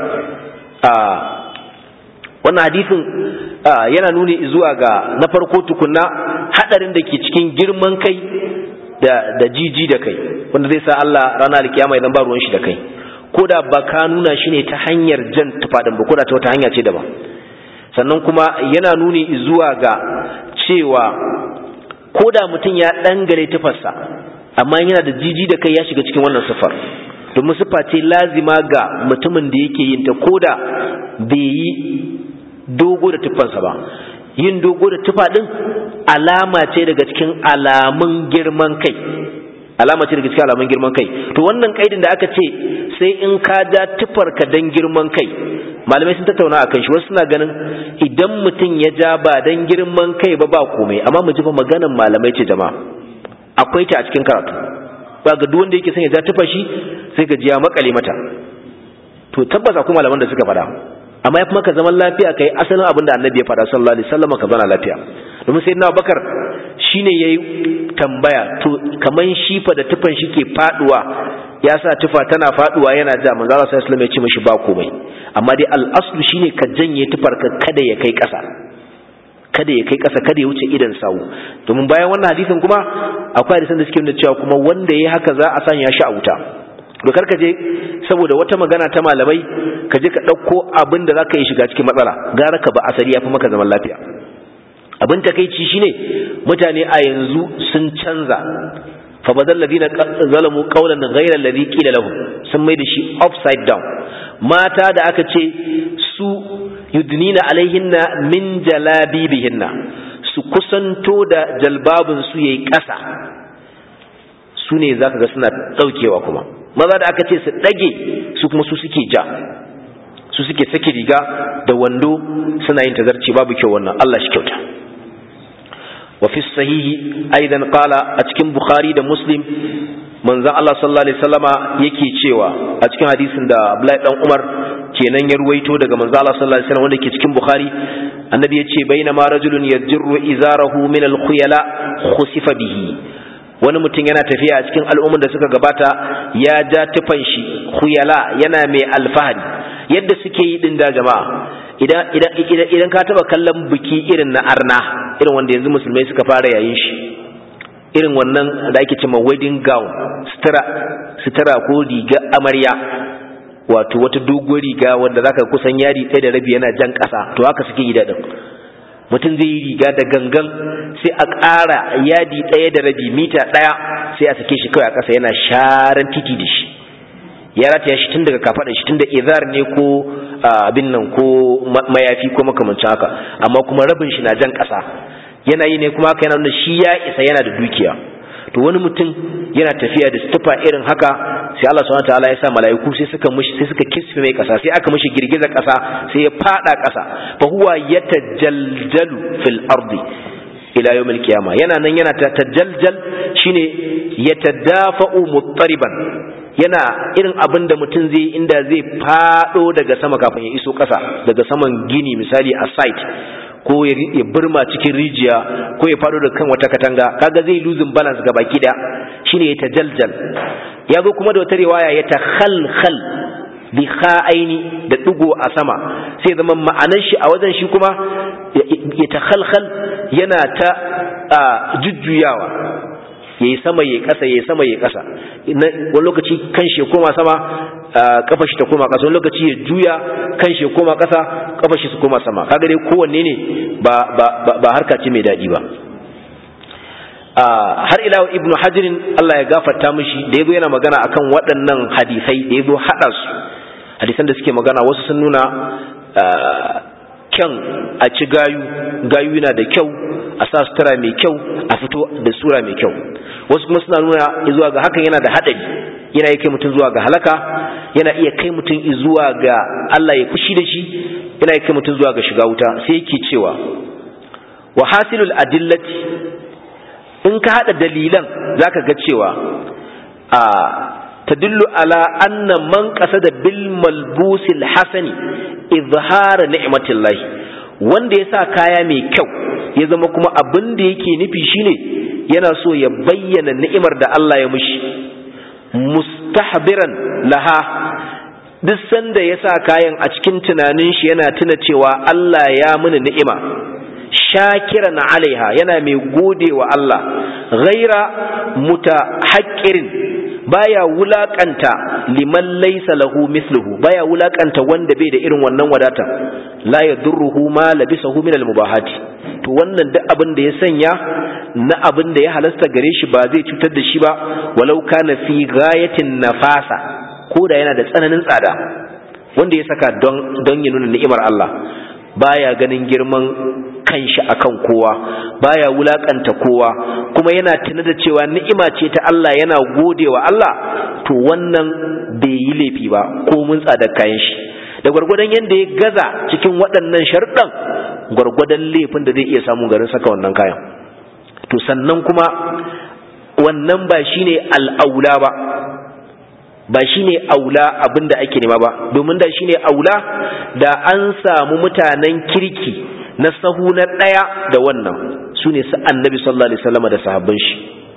wannan hadisin yana nuni zuwa ga na farko tukunna hadarin da ke cikin girman kai da da jiji da kai wanda zai sa Allah ranar alkiyama idan ba ruwan shi da kai ko da ba ka nuna shi ne ta hanyar jan tufadin ba ko da ta wata hanya ce daban sannan kuma yana nuni zuwa ga cewa ko da mutum ya dangare tufarsa amma yana da jiji da kai ya shiga cikin wannan sifar domin siffa ce lazima ga mutumin da yake yin ta ko da bai yi dogo da tufarsa ba yin dogo da tufa din alama ce daga cikin alamun girman kai alama ce daga cikin alamun girman kai to wannan kaidin da aka ce sai in ka ja tufarka dan girman kai malamai sun tattauna akan shi wasu suna ganin idan mutum ya ja ba dan girman kai ba ba komai amma mu ji fa maganan malamai ce jama'a akwai ta a cikin karatu ba ga duk wanda yake son ya ja tufa shi sai ga jiya makale mata to tabbas akwai malaman da suka faɗa amma ya kuma ka zaman lafiya kai asalin abin da annabi ya faɗa sallallahu alaihi wasallam ka zana lafiya domin sai na bakar shine yayi tambaya to kaman shi fa da tufan shi ke faduwa ya sa tufa tana faduwa yana ja manzo Allah sallallahu alaihi wasallam ya ce mishi ba komai amma dai al-aslu shine ka janye tufar ka kada ya kai ƙasa kada ya kai ƙasa kada ya wuce idan sawu domin bayan wannan hadisin kuma akwai hadisan da suke nuna cewa kuma wanda yayi haka za a sanya shi a wuta dokar ka je saboda wata magana ta malamai ka je ka ɗauko abin da za ka yi shiga cikin matsala gara ka ba asali ya fi maka zaman lafiya abin takaici shine mutane a yanzu sun canza fa badal ladina zalamu qawlan ghayra alladhi qila lahum sun mai da shi upside down mata da aka ce su yudnina alaihinna min jalabibihinna su kusanto da jalbabin su yayi ƙasa su ne zaka ga suna daukewa kuma maza da aka ce su ɗage su kuma su suke ja su suke sake riga da wando suna yin tazarci babu kyau wannan Allah shi kyauta wa fi sahihi aidan qala a cikin bukhari da muslim manzon Allah sallallahu alaihi wasallama yake cewa a cikin hadisin da Abdullahi dan Umar kenan ya ruwaito daga manzon Allah sallallahu alaihi wasallam wanda ke cikin bukhari annabi ya ce bainama rajulun yajru izarahu min al-khuyala khusifa bihi wani mutum yana tafiya a cikin al'ummar da suka gabata ya ja tufan shi khuyala yana mai alfahari yadda suke yi din da jama'a idan idan idan idan ka taba kallon biki irin na arna irin wanda yanzu musulmai suka fara yayin shi irin wannan da ake cewa wedding gown sutura sutura ko riga amarya wato wata doguwar riga wanda zaka kusan yari ɗaya da rabi yana jan ƙasa to haka suke yi daɗin mutum zai yi riga da gangan sai a ƙara yadi ɗaya da rabi mita ɗaya sai a sake shi kawai a ƙasa yana sharan titi da shi ya rataya shi tun daga kafaɗa shi tun da izar ne ko abin nan ko mayafi ko makamancin haka amma kuma rabin shi na jan ƙasa yana yi ne kuma haka yana nuna shi ya isa yana da dukiya to wani mutum yana tafiya da stufa irin haka sai Allah subhanahu wataala ya sa mala'iku sai suka mishi sai suka kisfe mai kasa sai aka mishi girgiza kasa sai ya fada kasa fa huwa yatajaljalu fil ardi ila yawmil qiyamah yana nan yana tajaljal shine yatadafa'u muttariban yana irin abin da mutum zai inda zai fado daga sama kafin ya iso kasa daga saman gini misali a site ko ya burma cikin rijiya ko ya faɗo da kan wata katanga kaga zai losing balance ga baki da shine ya tajaljal ya zo kuma da wata riwaya ya takhalkhal bi kha'aini da digo a sama sai zama ma'anar shi a wajen shi kuma ya takhalkhal yana ta jujjuyawa yayi sama yayi kasa yayi sama yayi kasa wani lokaci kan shi koma sama kafa shi ta koma kasa wani lokaci ya juya kan shi koma kasa kafa shi su koma sama kaga dai kowanne ne ba ba ba harka ce mai dadi ba har ila ibnu hajirin Allah ya gafarta mishi da yazo yana magana akan waɗannan hadisai da yazo hada su hadisan da suke magana wasu sun nuna kyan a ci gayu gayu yana da kyau a sa sutura mai kyau a fito da sura mai kyau wasu kuma suna nuna zuwa ga hakan yana da haɗari yana iya kai mutum zuwa ga halaka yana iya kai mutum zuwa ga Allah ya fushi da shi yana iya kai mutum zuwa ga shiga wuta sai yake cewa wa hasilul adillati in ka hada dalilan zaka ga cewa a tadullu ala anna man qasada bil malbusil hasani izhara ni'matillahi wanda ya sa kaya mai kyau ya zama kuma abin da yake nufi shine yana so ya bayyana ni'imar da Allah ya mushi mustahbiran laha duk sanda ya sa kayan a cikin tunanin shi yana tuna cewa Allah ya mini ni'ima shakiran alaiha yana mai gode wa Allah ghaira mutahaqqirin baya wulakanta liman laysa lahu mithluhu baya wulakanta wanda bai da irin wannan wadata la yadurruhu ma labisahu min almubahati to wannan duk abin da ya sanya na abin da ya halasta gare shi ba zai cutar da shi ba walau kana fi ghayatin nafasa ko da yana da tsananin tsada wanda ya saka don don ya nuna ni'imar Allah baya ganin girman kanshi akan kowa baya wulakanta kowa kuma yana tuna da cewa ni'ima ce ta Allah yana godewa Allah to wannan bai yi laifi ba ko mun tsada kayan shi da gwargwadon yadda ya gaza cikin waɗannan sharɗan gwargwadon laifin da zai iya samun garin saka wannan kayan to sannan kuma wannan ba shine al'aula ba ba shine aula abin da ake nema ba domin da shine aula da an samu mutanen kirki na sahu na ɗaya da wannan su ne su annabi sallallahu alaihi wasallam da sahabban shi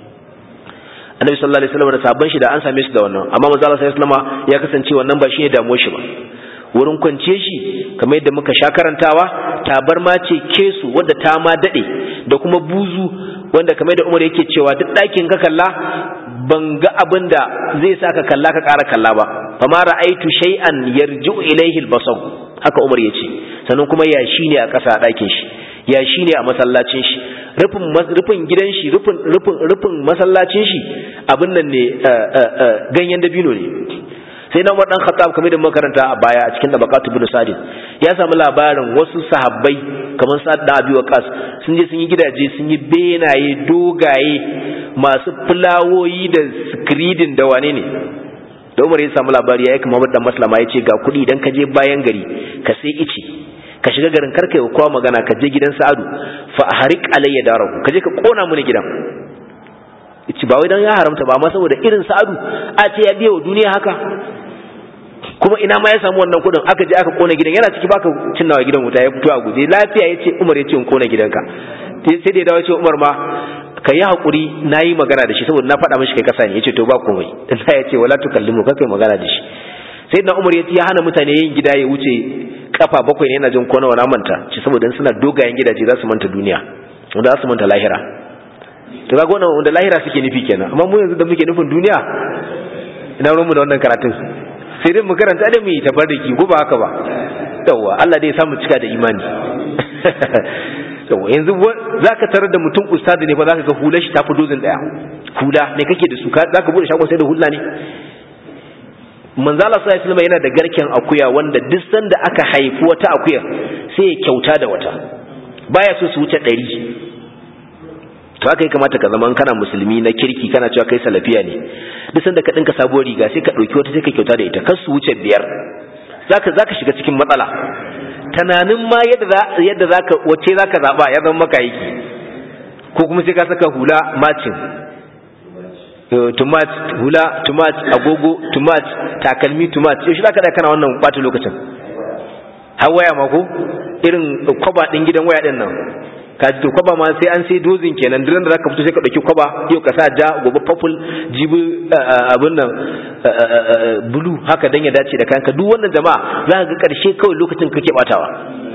annabi sallallahu alaihi wasallam da sahabban shi da an same su da wannan amma manzo Allah sallallahu alaihi wasallam ya kasance wannan ba shine damuwar shi ba wurin kwance shi kamar yadda muka sha karantawa tabarma ce kesu wadda ta ma dade da kuma buzu wanda kamar da Umar yake cewa duk ɗakin ka kalla ban ga abin da zai sa ka kalla ka ƙara kalla ba fama ra'aitu shay'an yarji'u ilayhi al-basar haka Umar yace sannan kuma yashi ne a ƙasa a ɗakin shi yashi ne a masallacin shi rufin rufin gidan shi rufin rufin rufin masallacin shi abin nan ne ganyen dabino ne sai na Umar dan Khattab kamar da makaranta a baya a cikin tabaqatu ibn Sa'd ya samu labarin wasu sahabbai kamar Sa'd da Abi Waqqas sun je sun yi gidaje sun yi benaye dogaye masu fulawoyi da skridin da wane ne da Umar ya samu labari ya yi kamar dan Maslama ya ce ga kuɗi idan ka je bayan gari ka sai ice ka shiga garin karka yi kowa magana ka je gidan Sa'adu fa harik alayya darahu ka je ka kona mini gidan ci ba wai dan ya haramta ba amma saboda irin Sa'adu a ce ya biya wa duniya haka kuma ina ma ya samu wannan kudin aka je aka kona gidan yana ciki baka cinnawa gidan wuta ya fito a guje lafiya yace Umar yace in kona gidanka sai da ya dawo ce Umar ma ka yi hakuri nayi magana da shi saboda na faɗa mishi kai kasa ne yace to ba komai Allah yace wala tukallimu ka kai magana da shi sai na Umar yace ya hana mutane yin gida ya wuce kafa bakwai ne yana jin kona wani manta ci saboda suna dogayen gidaje za su manta duniya wanda za su manta lahira to kaga wannan wanda lahira suke nufi kenan amma mu yanzu da muke nufin duniya ina ruwan mu da wannan karatun sai dai mu karanta da mu yi tabarriki ko ba haka ba yawa Allah dai ya samu cika da imani yawa yanzu zaka tarar da mutum ustadi ne fa zaka ga hular shi ta fi dozin daya hula ne kake da su zaka bude shagon sai da hula ne manzala sallallahu alaihi yana da garken akuya wanda duk sanda aka haifi wata akuya sai ya kyauta da wata baya so su wuce ɗari to haka ya kamata ka zama kana musulmi na kirki kana cewa kai salafiya ne duk sanda ka dinka sabuwar riga sai ka dauki wata sai ka kyauta da ita kar su wuce biyar zaka zaka shiga cikin matsala tunanin ma yadda yadda zaka wace zaka zaba ya zama maka yake ko kuma sai ka saka hula macin tumat hula tumat agogo tumat takalmi tumat yaushe zaka da kana wannan bata lokacin har waya ma ko irin kwaba din gidan waya din nan ka ji to kwaba ma sai an sai dozin kenan duk da zaka fito sai ka dauki kwaba yau ka sa ja gobe purple jibi abin nan blue haka dan ya dace da kanka duk wannan jama'a za ka ga karshe kawai lokacin kake batawa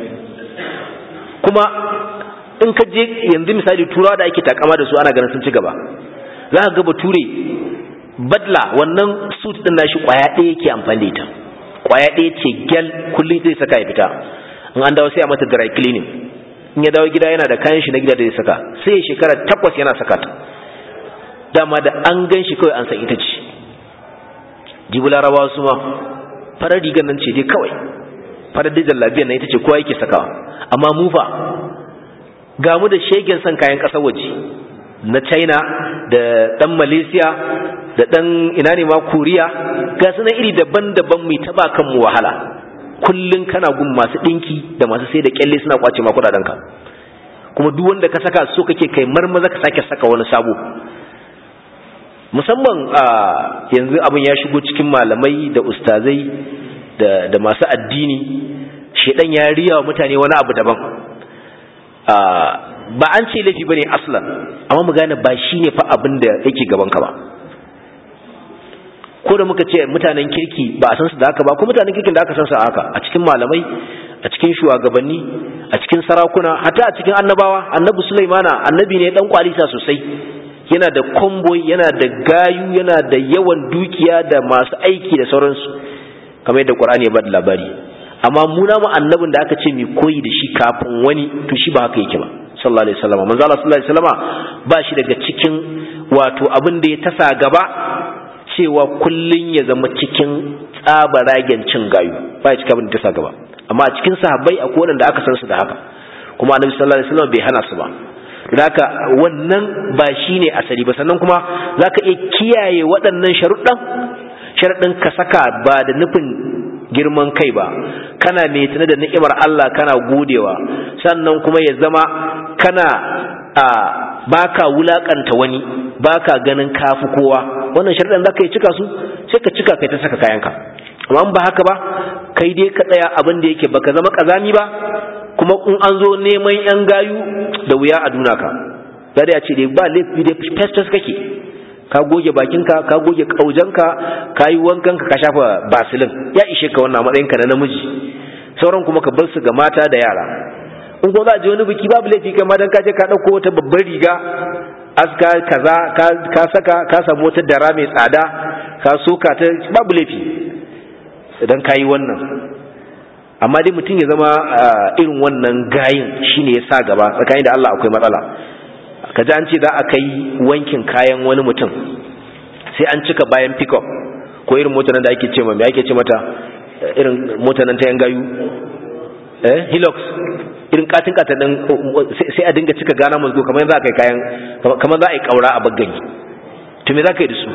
kuma in ka je yanzu misali turawa da ake takama da su ana ganin sun ci gaba za ka ga bature badla wannan suit din nashi kwaya ɗaya yake amfani da ita kwaya ɗaya ce gel kullum zai saka ya fita in an dawo sai a mata dry cleaning in ya dawo gida yana da kayan shi na gida da ya saka sai ya shekara takwas yana saka ta dama da an gan shi kawai an san ita ce jibi larabawa su ma farar rigar nan ce dai kawai farar dai jallabiyar nan ita ce kowa yake sakawa amma mufa ga mu da shegen son kayan ƙasar waje na china da ɗan malaysia da ɗan ina ne ma koriya ga su na iri daban-daban mai taba kanmu wahala kullun kana gun masu dinki da masu sai da kyalle suna kwace ma kudadenka kuma duk wanda ka saka so kake kai marmaza ka sake saka wani sabo musamman a yanzu abin ya shigo cikin malamai da ustazai da, da masu addini shedan ya riya wa mutane wani abu daban ba an ce laifi bane aslan amma mu gane ba shine fa abin da yake gaban ka ba ko da muka ce mutanen kirki ba a san su da haka ba ko mutanen kirkin da aka san su a haka a cikin malamai a cikin shugabanni a cikin sarakuna hatta a cikin annabawa annabi sulaimana annabi ne dan kwalisa sosai yana da komboy yana da gayu yana da yawan dukiya da masu aiki da sauransu kamar yadda qur'ani ya bada labari amma mu na mu annabin da aka ce mai koyi da shi kafin wani to shi ba haka yake ba sallallahu alaihi wasallam manzo Allah sallallahu alaihi wasallam ba shi daga cikin wato abin da ya tasa gaba cewa kullun ya zama cikin tsabaragen cin gayu ba ya cika abin da tasa gaba amma a cikin sahabbai akwai wanda aka san su da haka kuma annabi sallallahu alaihi wasallam bai hana su ba haka wannan ba shine asali ba sannan kuma zaka iya kiyaye waɗannan sharuɗan sharuɗin ka saka ba da nufin girman kai ba kana mai tuna da ni'imar Allah kana godewa sannan kuma ya zama kana a baka wulakanta wani baka ganin kafi kowa wannan sharuɗan zaka yi cika su sai ka cika kai ta saka kayanka amma ba haka ba kai dai ka tsaya abin da yake baka zama kazami ba kuma in an zo neman yan gayu da wuya a duna ka zai ya ce dai ba laifi dai festus kake ka goge bakinka ka goge kaujanka ka yi wankanka ka shafa basilin ya ishe ka wannan matsayinka na namiji sauran kuma ka bar su ga mata da yara in kuma za a je wani biki babu laifi kai ma dan ka je ka dauko wata babbar riga aska kaza ka saka ka samu wata dara mai tsada ka soka ta babu laifi idan ka yi wannan amma dai mutum ya zama irin wannan gayin shine ya sa gaba tsakanin da Allah akwai matsala ka ji an ce za a kai wankin kayan wani mutum sai an cika bayan pickup ko irin motar da ake ce mai ake ce mata irin motar nan ta yan gayu eh hilux irin katin katin din sai a dinga cika gana musgo kamar za a kai kayan kamar za a yi kaura a baggani to me za ka yi da su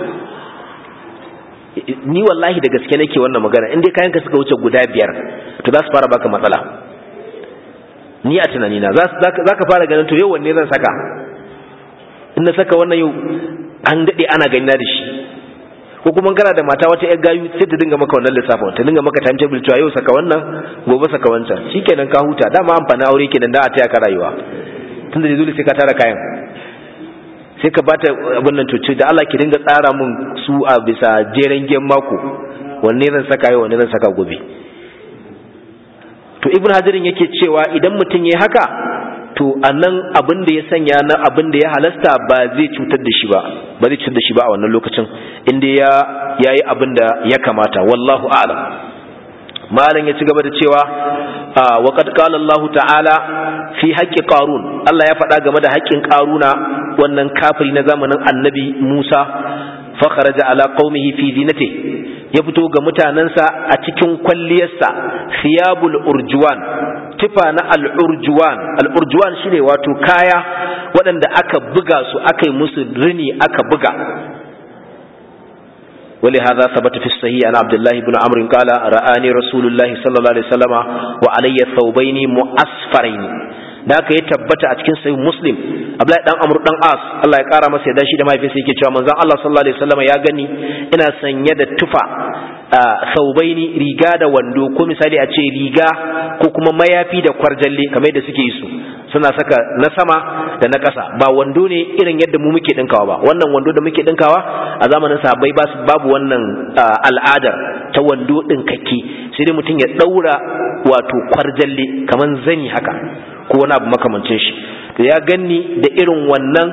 ni wallahi da gaske nake wannan magana in dai kayanka suka wuce guda biyar to za su fara baka matsala ni a tunanina za ka fara ganin to yau wanne zan saka in na saka wannan yau an daɗe ana gani na da shi ko kuma kana da mata wata yar gayu sai ta dinga maka wannan lissafin ta dinga maka time table cewa yau saka wannan gobe saka wancan shikenan ka huta dama amfanin aure kenan da a taya ka rayuwa tunda da dole sai ka tara kayan sai ka bata abin nan tuce da Allah ki dinga tsara mun su a bisa jeren gen mako wanne zan saka yau wanne zan saka gobe to ibn hajarin yake cewa idan mutum yayi haka to anan abin da ya sanya na abin da ya halasta ba zai cutar da shi ba ba zai cutar da shi ba a wannan lokacin inda ya yayi abin da ya kamata wallahu a'lam malam ya ci gaba da cewa wa qad qala Allah ta'ala fi haqqi qarun Allah ya faɗa game da haƙƙin qaruna wannan kafiri na zamanin annabi Musa fa kharaja ala qaumihi fi zinati ya fito ga mutanansa a cikin kwalliyarsa thiyabul urjuwan tufa na al-urjuwan al-urjuwan shine wato kaya waɗanda aka buga su aka yi musu rini aka buga ولهذا ثبت في الصحيح عن عبد الله بن عمرو قال رآني رسول الله صلى الله عليه وسلم وعلي ثوبين مؤسفرين da aka yi tabbata a cikin sahih muslim abdullahi dan amr dan as Allah ya kara masa yadda shi da mahaifinsa yake cewa manzon Allah sallallahu alaihi wasallam ya gani ina sanye da tufa saubaini riga da wando ko misali a ce riga ko kuma mayafi da kwarjalle kamar yadda suke yi su suna saka na sama da na ƙasa ba wando ne irin yadda mu muke dinkawa ba wannan wando da muke dinkawa a zamanin sahabbai babu wannan al'adar ta wando dinkakke sai dai mutum ya daura wato kwarjalle kamar zani haka ko wani abu makamancin shi to ya ganni da irin wannan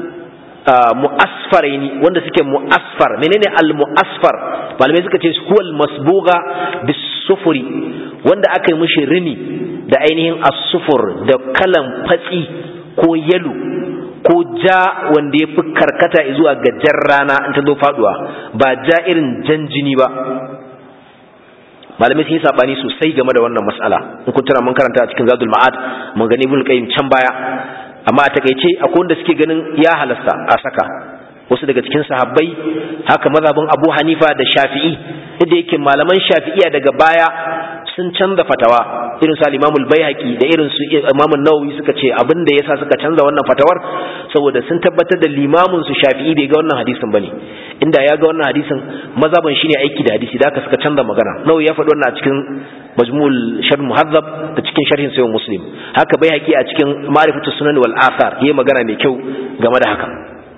mu'asfaraini wanda suke mu'asfar menene al-mu'asfar malamai suka ce huwal masbuga bisufuri wanda aka yi mishi rini da ainihin as-sufur da kalan fatsi ko yalo ko ja wanda ya fi karkata zuwa ga jan rana in ta zo faduwa ba ja irin jan jini ba malamai sun yi sabani sosai game da wannan mas'ala in kun tana mun karanta a cikin zadul ma'ad mun gani ibn qayyim can baya amma a takeice akwai wanda suke ganin ya halasta a saka wasu daga cikin sahabbai haka mazhabin Abu Hanifa da Shafi'i inda yake malaman Shafi'iya daga baya sun canza fatawa irin su Imam al-Baihaqi da irin su Imam an-Nawawi suka ce abin da yasa suka canza wannan fatawar saboda sun tabbatar da limamin su Shafi'i bai ga wannan hadisin bane inda ya ga wannan hadisin mazhaban shine aiki da hadisi da haka suka canza magana Nawawi ya faɗi wannan a cikin Majmu'ul Sharh Muhazzab da cikin sharhin Sahih Muslim haka Baihaqi a cikin Ma'rifatu Sunan wal Athar yayi magana mai kyau game da haka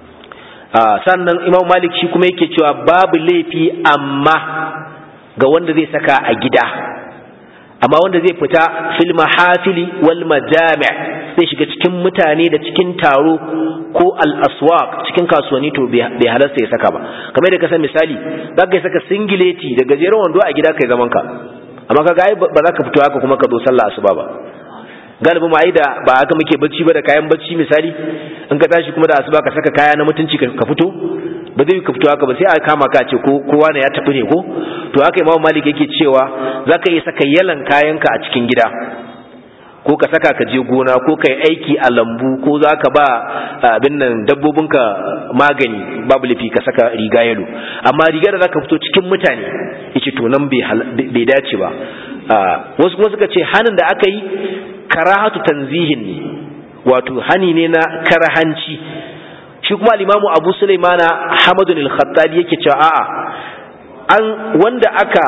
sannan Imam Malik shi kuma yake cewa babu laifi amma ga wanda zai saka a gida amma wanda zai fita fil mahafili wal majami' zai shiga cikin mutane da cikin taro ko al aswaq cikin kasuwanni to bai halasta ya saka ba kamar da ka san misali za ka saka singileti da gajeren wando a gida kai zaman ka amma kaga ai ba za ka fito haka kuma ka zo sallah asuba ba galibi mu da ba haka muke bacci ba da kayan bacci misali in ka tashi kuma da asuba ka saka kaya na mutunci ka fito ba zai ka fito haka ba sai a kama ka ce ko kowa ne ya tafi ne ko to haka imamu malik yake cewa zaka iya saka yalan kayanka a cikin gida ko ka saka ka je gona ko ka yi aiki a lambu ko za ka ba abin nan dabbobinka magani babu lafi ka saka riga yalo amma riga da za ka fito cikin mutane yace to nan bai dace ba wasu kuma suka ce hanin da aka yi karahatu tanzihin ne wato hani ne na karahanci shi kuma al-imamu abu sulaimana hamadun al-khattabi yake cewa a'a an wanda aka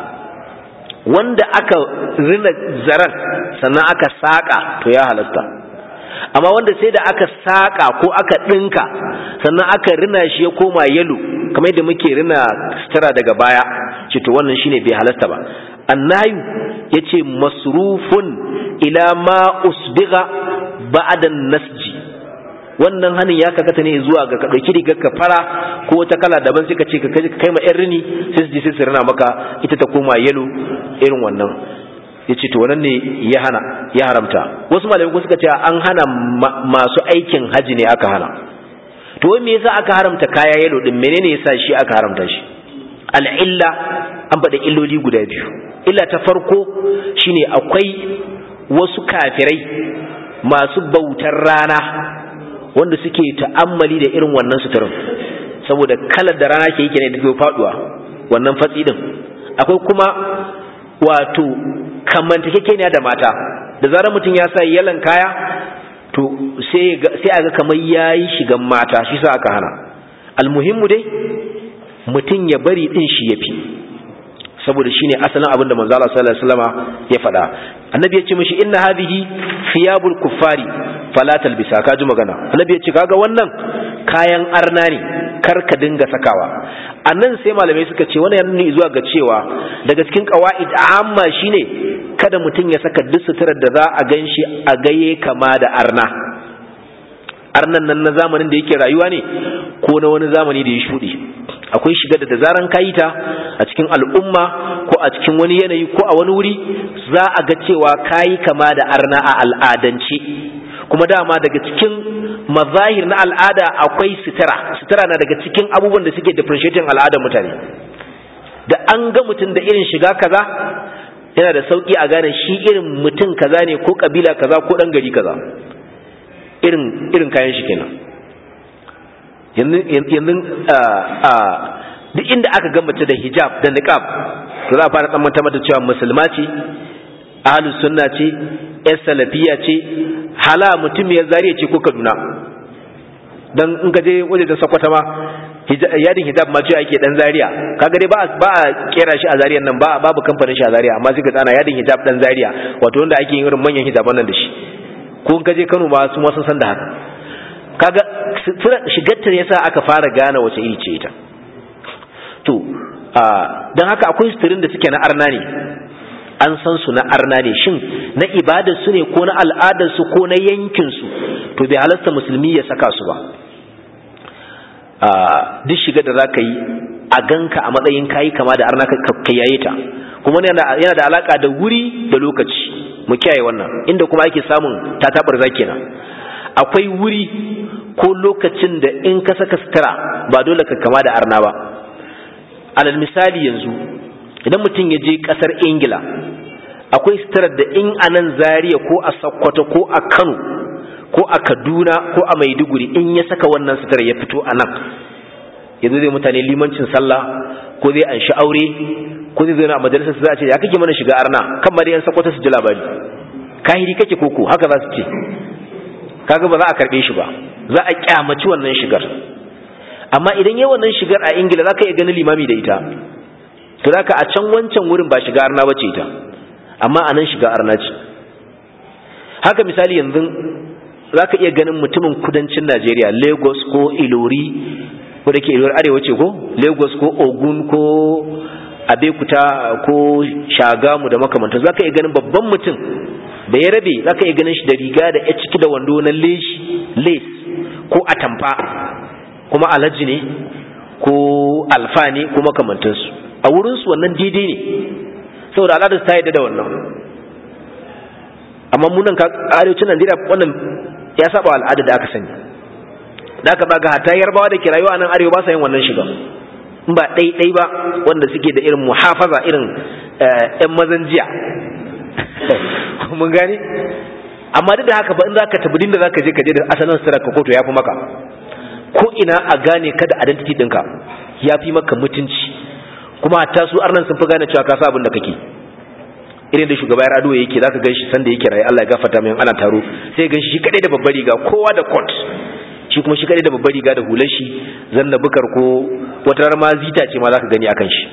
wanda aka rina zarar sannan aka saƙa to ya halasta amma wanda sai da aka saƙa ko aka ɗinka sannan aka rina shi ya koma yalo kamar yadda muke rina sutura daga baya ce to wannan shine bai halasta ba annayu yace masrufun ila ma usbiga ba'da nasji wannan hanin ya kakata ne zuwa ga ka dauki rigar ka fara ko wata kala daban sai ka ce ka kai ma yan rini sai su je sai su rina maka ita ta koma yalo irin wannan yace to wannan ne ya hana ya haramta wasu malamai suka ce an hana masu aikin haji ne aka hana to wai me yasa aka haramta kaya yalo din menene yasa shi aka haramta shi al'illa an faɗa illoli guda biyu illa ta farko shine akwai wasu kafirai masu bautar rana wanda suke ta'ammali da irin wannan suturin saboda kalar da rana ke yi ne da faduwa wannan fatsi din akwai kuma wato kamantakekeniya da mata da zarar mutum ya sa yalan kaya to sai a ga kamar ya yi shigan mata shi sa aka hana almuhimmu dai mutum ya bari din shi ya fi saboda shine asalin abin da manzo Allah sallallahu alaihi wasallama ya faɗa annabi ya ce mishi inna hadhihi thiyabul kuffari fala talbisa ka ji magana annabi ya ce kaga wannan kayan arna ne kar ka dinga sakawa annan sai malamai suka ce wannan yana zuwa ga cewa daga cikin qawaid amma shine kada mutum ya saka duk suturar da za a ganshi a gaye kama da arna arnan nan na zamanin da yake rayuwa ne ko na wani zamani da ya shuɗe akwai shiga da zaran kayi ta a cikin al'umma ko a cikin wani yanayi ko a wani wuri za a ga cewa kayi kama da arna a al'adance kuma dama daga cikin mazahir na al'ada akwai sitara sitara na daga cikin abubuwan da suke differentiating al'adar mutane da an ga mutum da irin shiga kaza yana da sauki a gane shi irin mutum kaza ne ko kabila kaza ko dan gari kaza irin irin kayan shi kenan yanzu duk inda aka ga mace da hijab da niqab to za a fara tsammanta mata cewa musulma ce ahlus sunna ce yar salafiya ce hala mutum ya zariya ce ko kaduna dan in ka je waje da sakwata ma yadin hijab ma ce ake dan zariya kaga dai ba ba a kera shi a zariyan nan ba babu kamfanin shi a zariya amma sai ka tsana yadin hijab dan zariya wato wanda ake yin irin manyan hijaban nan da shi ko in ka je Kano ma su ma sun san da haka kaga shigarta ne yasa aka fara gane wace iri ce ita to don haka akwai suturin da suke na arna ne an san su na arna ne shin na ibadar su ne ko na al'adar su ko na yankin su to bai halasta musulmi ya saka su ba duk shiga da zaka yi a ganka a matsayin kayi kama da arna ka yaye ta kuma yana da alaka da wuri da lokaci mu kiyaye wannan inda kuma ake samun tatabar kenan akwai wuri ko lokacin da in ka saka sutura ba dole ka kama da arna ba alal misali yanzu idan mutum ya je kasar ingila akwai suturar da in a nan zariya ko a sokoto ko a kano ko a kaduna ko a maiduguri in ya saka wannan suturar ya fito a nan yanzu zai mutane limancin sallah ko zai an shi aure ko zai zauna a majalisar su za a ce ya kake mana shiga arna kan ma dai yan sokoto su ji labari kahiri kake koko haka za su ce kaga ba za a karbe shi ba za a kyamaci wannan shigar amma idan yayi wannan shigar a ingila za ka iya ganin limami da ita to za ka a can wancan wurin ba shiga arna ba ce ita amma a nan shiga arna ce haka misali yanzu za ka iya ganin mutumin kudancin najeriya lagos ko ilori ko da ke ilori arewa ce ko lagos ko ogun ko abekuta ko shagamu da makamantar za ka iya ganin babban mutum da ya rabe za ka iya ganin shi da riga da ya ciki da wando na lace ko atamfa kuma alhaji ne ko alfa ne ko makamantansu a wurinsu wannan daidai ne saboda al'adar ta yadda da wannan amma munan ka arewacin Najeriya wannan ya saba al'ada da aka sani da aka baga hatta yarbawa da ke rayuwa nan arewa ba sa yin wannan shiga in ba ɗai ba wanda suke da irin muhafaza irin ‘yan mazan jiya mun gani amma duk da haka ba in za ka tabbidin da za ka je ka je da asalin sutura ka koto ya fi maka ko ina a gane ka da identity ɗinka ya fi maka mutunci kuma hatta su arnan sun fi gane cewa ka sa abin da kake irin da shugaba ya ado yake zaka gan shi sanda yake rayu Allah ya gafarta mai ana taro sai gan shi shi kadai da babbar riga kowa da coat shi kuma shi kadai da babbar riga da hular shi zanna bukar ko wata ma zita ce ma zaka gani akan shi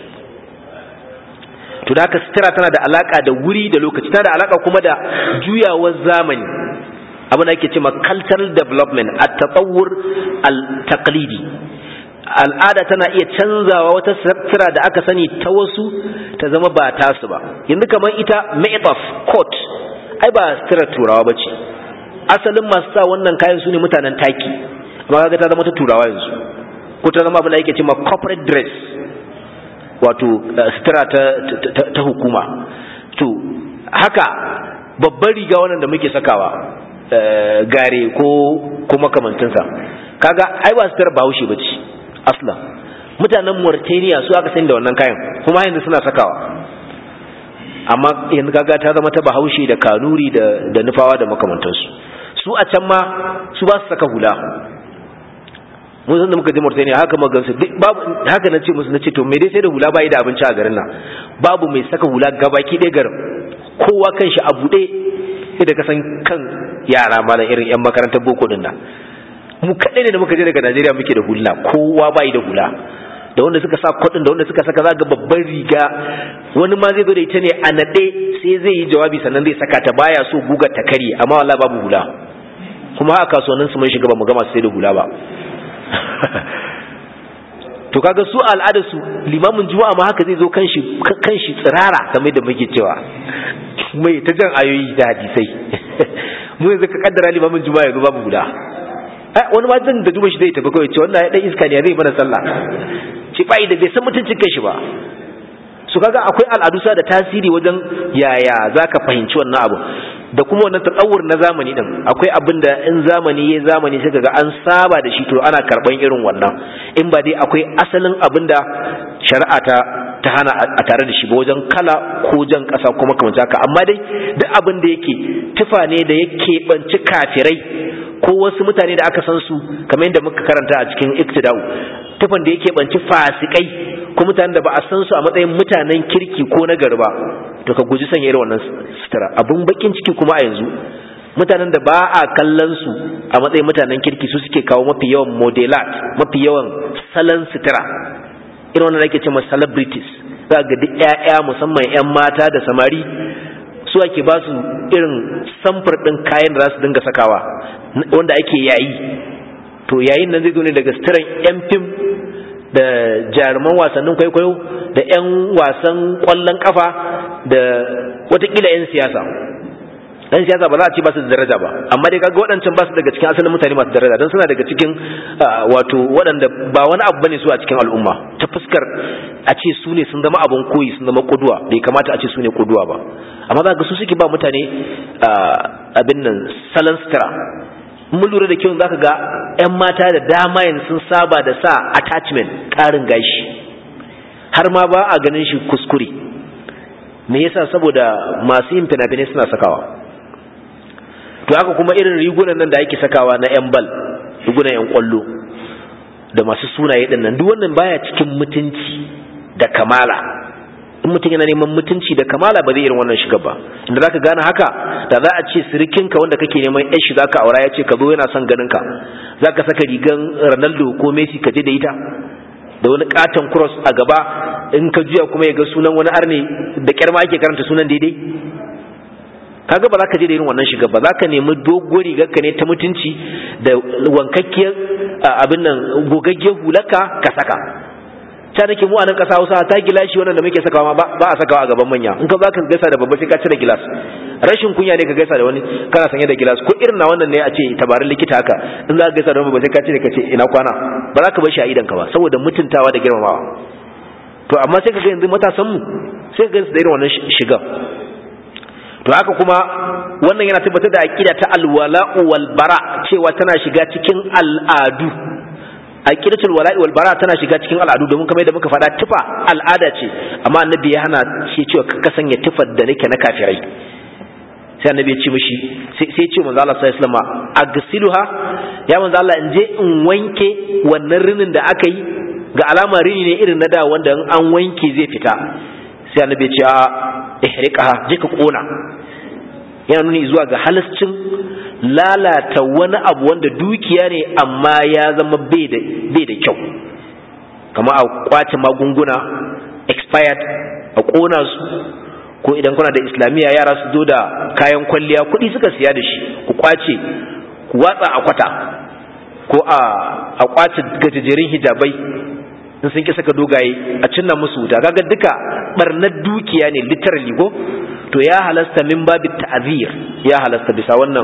to da haka sutura tana da alaka da wuri da lokaci tana da alaka kuma da juyawar zamani abin da ake ce ma cultural development at-tatawwur al-taqlidi al'ada tana iya canzawa wata sutura da aka sani ta wasu ta zama ba tasu ba yanzu kamar ita ma'itaf coat ai ba sutura turawa ba ce asalin masu sa wannan kayan su ne mutanen taki amma kaga ta zama ta turawa yanzu ko ta zama abin da yake cewa corporate dress wato sutura ta, ta, hukuma to haka babban riga wannan da muke sakawa gare ko ko makamantinsa kaga ai ba sutura bahaushe ba ce asla mutanen Mauritania su aka sani da wannan kayan kuma yanzu suna sakawa amma yanzu kaga ta zama ta bahaushe da kanuri da da nufawa da makamantansu su a can ma su ba su saka hula mun san da muka je Mauritania haka magansu babu haka nace musu nace to me dai sai da hula bai da abinci a garin nan babu mai saka hula gabaki ɗaya garin kowa kan shi a buɗe sai da kasan kan yara malam irin yan makarantar boko din nan mu kaɗai ne da muka je daga Najeriya muke da hula kowa bai da hula da wanda suka sa kwadin da wanda suka saka zaga babban riga wani ma zai zo da ita ne a naɗe sai zai yi jawabi sannan zai saka ta baya so guga ta kare amma wallahi babu hula kuma haka kasuwannin su mun shiga ba mu gama sai da hula ba to kaga su al'ada su limamin juma'a ma haka zai zo kanshi kanshi tsirara kamar da muke cewa mai ta jan ayoyi da hadisai mu yanzu ka kaddara limamin juma'a yanzu babu hula wani ma zan da duba shi zai tafi kawai ce wannan ya dan iska ne zai mana sallah ci bai da bai san mutuncin kanshi ba su kaga akwai al'adu sa da tasiri wajen yaya zaka fahimci wannan abu da kuma wannan tsawur na zamani din akwai abin da in zamani ya zamani sai kaga an saba da shi to ana karban irin wannan in ba dai akwai asalin abin da shari'a ta ta hana a tare da shi ba wajen kala ko jan kasa kuma kamar haka amma dai duk abin da yake tufa ne da yake banci kafirai ko wasu mutane da aka san su kamar yadda muka karanta a cikin iktidau tufan da yake banci fasikai ko mutanen da ba a san su a matsayin mutanen kirki ko na gari ba to ka guji sanya irin wannan sutura abun bakin ciki kuma a yanzu mutanen da ba a kallon su a matsayin mutanen kirki su suke kawo mafi yawan modelat mafi yawan salon sutura irin wannan ake cewa celebrities za ga duk ƴaƴa musamman ƴan mata da samari su ake ba su irin samfur ɗin kayan da za su dinga sakawa wanda ake yayi to yayin nan zai zo ne daga suturan yan fim da jaruman wasannin kwaikwayo da yan wasan kwallon kafa da watakila yan siyasa dan siyasa ba za a ce ba su da daraja ba amma dai kaga waɗancan ba su daga cikin asalin mutane masu daraja don suna daga cikin wato waɗanda ba wani abu bane su a cikin al'umma ta fuskar a ce su ne sun zama abin koyi sun zama kuduwa bai kamata a ce su ne kuduwa ba amma za ga su suke ba mutane abin nan salon sutura mun lura da kyau za ka ga 'yan mata da dama yanzu sun saba da sa attachment ƙarin gashi har ma ba a ganin shi kuskure me yasa saboda masu yin fina-finai suna sakawa to haka kuma irin rigunan nan da ake sakawa na 'yan bal rigunan 'yan kwallo da masu sunaye ɗin nan duk wannan baya cikin mutunci da kamala in mutum yana neman mutunci da kamala ba zai irin wannan shiga ba inda zaka gane haka da za a ce sirikinka wanda kake neman yan shi zaka aura ya ce ka zo yana son ganin ka zaka saka rigan Ronaldo ko Messi ka je da ita da wani katon cross a gaba in ka juya kuma ya ga sunan wani arne da kyar ma ake karanta sunan daidai kaga ba za ka je da irin wannan shiga ba za ka nemi doguwar rigar ka ne ta mutunci da wankakkiyar abin nan gogaggiyar hulaka ka saka ta nake mu a nan ƙasa Hausa ta gilashi wannan da muke sakawa ba a sakawa a gaban manya in ka za ka gaisa da babba sai ka cire gilas rashin kunya ne ka gaisa da wani kana sanye da gilas ko irin na wannan ne a ce tabarin likita haka in za ka gaisa da babba sai ka cire ka ce ina kwana ba za ka bar shi a idan ka ba saboda mutuntawa da girmamawa to amma sai ka ga yanzu matasan mu sai ka gansu da irin wannan shigan to to haka kuma wannan yana tabbatar da aqida ta alwala'u wal bara cewa tana shiga cikin al'adu aqidatul wala'i wal bara tana shiga cikin al'adu domin kamar yadda muka faɗa tufa al'ada ce amma annabi ya hana shi cewa ka sanya tufar da nake na kafirai sai annabi ya ce mishi sai ya ce manzo Allah sallallahu alaihi wasallam agsiluha ya manzo Allah in je in wanke wannan rinin da aka yi ga alama rini ne irin na da wanda in an wanke zai fita sai annabi ya ce a ihriqaha je ka kona yana nuni zuwa ga halascin lalata wani abu wanda dukiya ne amma ya zama bai da kyau kama a kwace magunguna expired a kona su ko idan kuna da islamiyya yara su zo da kayan kwalliya kuɗi suka siya da shi ku kwace ku watsa a kwata ko a kwace gajejerin hijabai in sun ki saka dogaye a cinna musu wuta kaga duka barnar dukiya ne literally ko to ya halasta min babin ta'azir ya halasta bisa wannan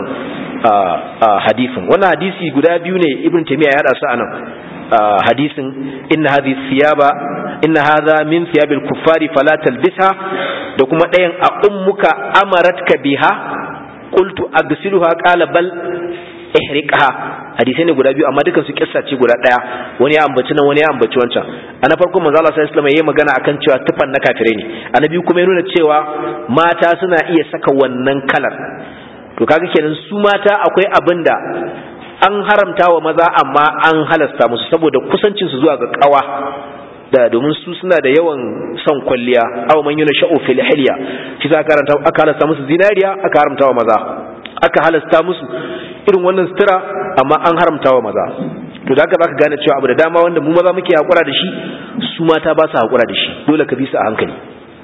hadisin wannan hadisi guda biyu ne ibn taymiya ya hada su anan hadisin inna hadhihi thiyaba inna hadha min thiyabil kuffari fala talbisha da kuma ɗayan a ummuka amaratka biha qultu agsiluha qala bal ihriqha hadisai ne guda biyu amma dukan su kissa ce guda daya wani ya ambaci nan wani ya ambaci wancan a na farko manzo Allah sallallahu alaihi wasallam yayi magana akan cewa tufan na kafirai ne annabi kuma ya nuna cewa mata suna iya saka wannan kalar to kaga kenan su mata akwai abin da an haramta wa maza amma an halasta musu saboda kusancin su zuwa ga kawa da domin su suna da yawan son kwalliya aw man yuna sha'u fil hilya shi za karanta aka halasta musu zinariya aka haramta wa maza aka halasta musu irin wannan sutura amma an haramta wa maza to da haka zaka gane cewa abu da dama wanda mu maza muke hakura da shi su mata ba su hakura da shi dole ka bi su a hankali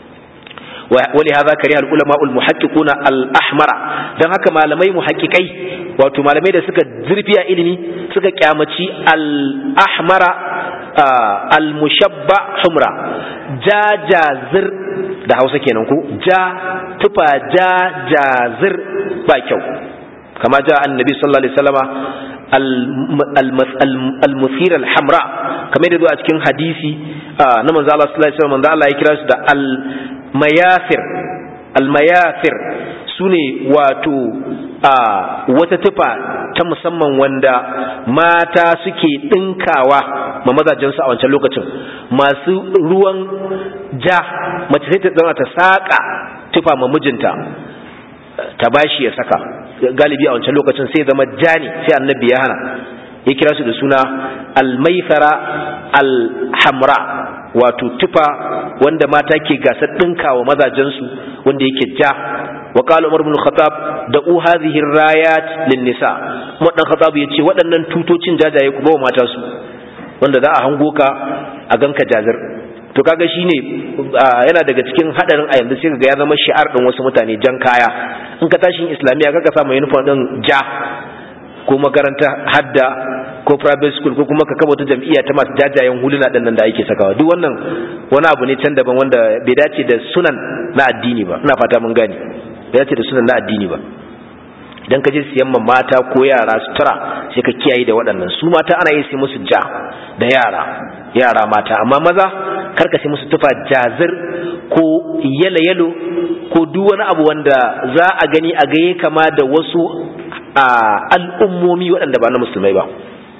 ولهذا كره العلماء المحققون الأحمر dan haka malamai muhaqqiqai wato malamai da suka zurfiya ilimi suka kyamaci al-ahmara al-mushabba humra jajazir da Hausa kenan ko ja tufa jajazir ba kyau kama ja annabi sallallahu alaihi wasallama al-muthira al-hamra kamar da zo a cikin hadisi na manzo Allah sallallahu alaihi wasallam manzo Allah ya kira su da al-mayafir al-mayafir sune wato wata tufa ta musamman wanda mata suke dinkawa ma mazajensu a wancan lokacin masu ruwan ja mace sai ta zama ta saka tufa ma mijinta ta bashi ya saka galibi a wancan lokacin sai zama jani sai annabi ya hana ya kira su da suna almaifara alhamra wato tufa wanda mata ke gasar ɗinkawa mazajensu wanda yake ja wa qala umar ibn khattab da u hadhihi rayat lin nisa umar dan khattab yace waɗannan tutocin jajaye ku ba mata su wanda za a hango ka a ganka jazir to kaga shine yana daga cikin hadarin a yanzu sai kaga ya zama shi'ar din wasu mutane jan kaya in ka tashin islamiya kaga samu uniform din ja ko makaranta hadda ko private school ko kuma ka kaba wata jam'iyya ta masu jajayen huluna din nan da ake sakawa duk wannan wani abu ne can daban wanda bai dace da sunan na addini ba ina fata mun gane bai dace da sunan na addini ba idan ka je siyan ma mata ko yara sutura sai ka kiyaye da waɗannan su mata ana yi sai musu ja da yara yara mata amma maza karka sai musu tufa jazir ko yalo yalo ko duk wani abu wanda za a gani a gaye kama da wasu al'ummomi waɗanda ba na musulmai ba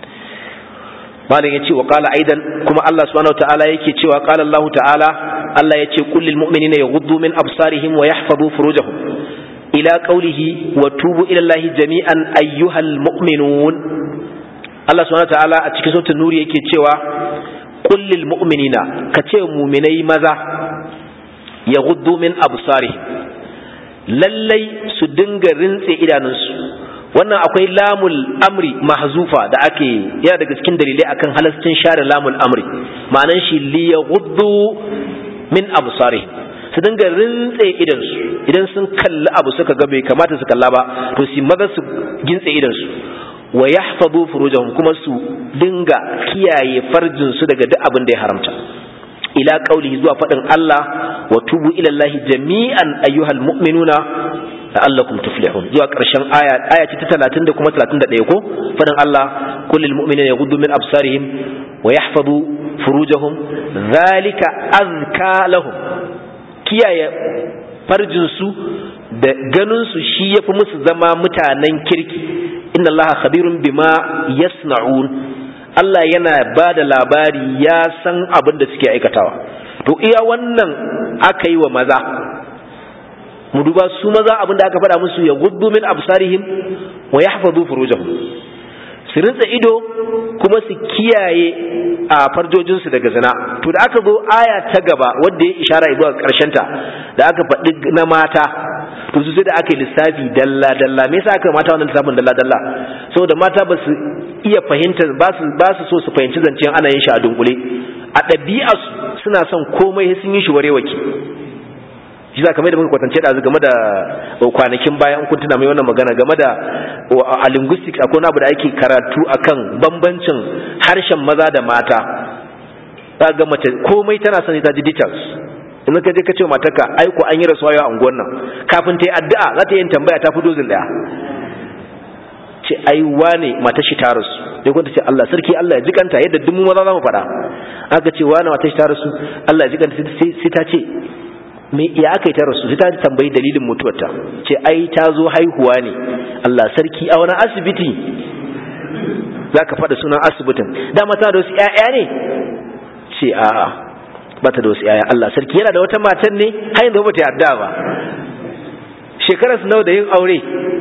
malam yace wa qala aidan kuma Allah subhanahu wataala yake cewa qala Allah ta'ala Allah yace qul lil mu'minina yaghuddu min absarihim wa yahfazu furujahum ila qawlihi wa tubu ila Allah jami'an ayyuhal mu'minun Allah subhanahu wataala a cikin suratul nur yake cewa qul lil mu'minina kace mu'minai maza yaghuddu min absarihim lallai su dinga rintse idanunsu wannan akwai lamul amri mahzufa da ake yana daga cikin dalilai akan halascin share lamul amri ma'anan shi li yaghuddu min absarihim su dinga rintse idan su idan sun kalli abu suka ga bai kamata su kalla ba to su maza su gintse idan su wa yahfazu furujahum kuma su dinga kiyaye farjin su daga duk abin da ya haramta ila qaulihi zuwa fadin Allah wa tubu ila Allah jami'an ayyuhal mu'minuna la'allakum tuflihun zuwa ƙarshen aya aya ce ta 30 da kuma 31 ko fadin Allah kullil mu'minina yaghuddu min absarihim wa yahfazu furujahum dhalika azka lahum kiyaye farjinsu da ganinsu shi ya fi musu zama mutanen kirki inna allaha khabirun bima yasna'un Allah yana ba da labari ya san abin da suke aikatawa to iya wannan aka yi wa maza mu duba su maza abin da aka faɗa musu ya guddu min absarihim wa yahfazu furujahum su rinsa ido kuma su kiyaye a farjojinsu daga zina to da aka zo aya ta gaba wadda ya ishara zuwa ta da aka faɗi na mata to su sai da aka yi lissafi dalla dalla me yasa aka mata wannan lissafin dalla dalla saboda mata ba su iya fahimta ba su ba su so su fahimci zancen ana yin shi a dunkule a ɗabi'a suna son komai sun yi shi warewaki shi za kamar da muka kwatance da game da kwanakin bayan kun tuna mai wannan magana game da a linguistics akwai abu da ake karatu akan bambancin harshen maza da mata za ga mace komai tana sani ta ji details in ka je ka ce matarka ai ko an yi rasuwa yau a unguwar nan kafin ta yi addu'a za ta yi tambaya ta fi dozin daya ce ai wane matar shi ta rasu sai kun ta ce Allah sarki Allah ya jikanta yadda duk mu maza za mu faɗa aka ce wane matar shi ta rasu Allah ya jikanta sai ta ce me ya aka yi ta rasu sai ta tambayi dalilin mutuwarta ce ai ta zo haihuwa ne Allah sarki a wani asibiti za ka faɗa sunan asibitin dama ta da wasu ‘ya'ya ne ce a ba ta da wasu ‘ya'ya Allah sarki yana da wata matan ne har yanzu ba ta yarda ba shekarar su nawa da yin aure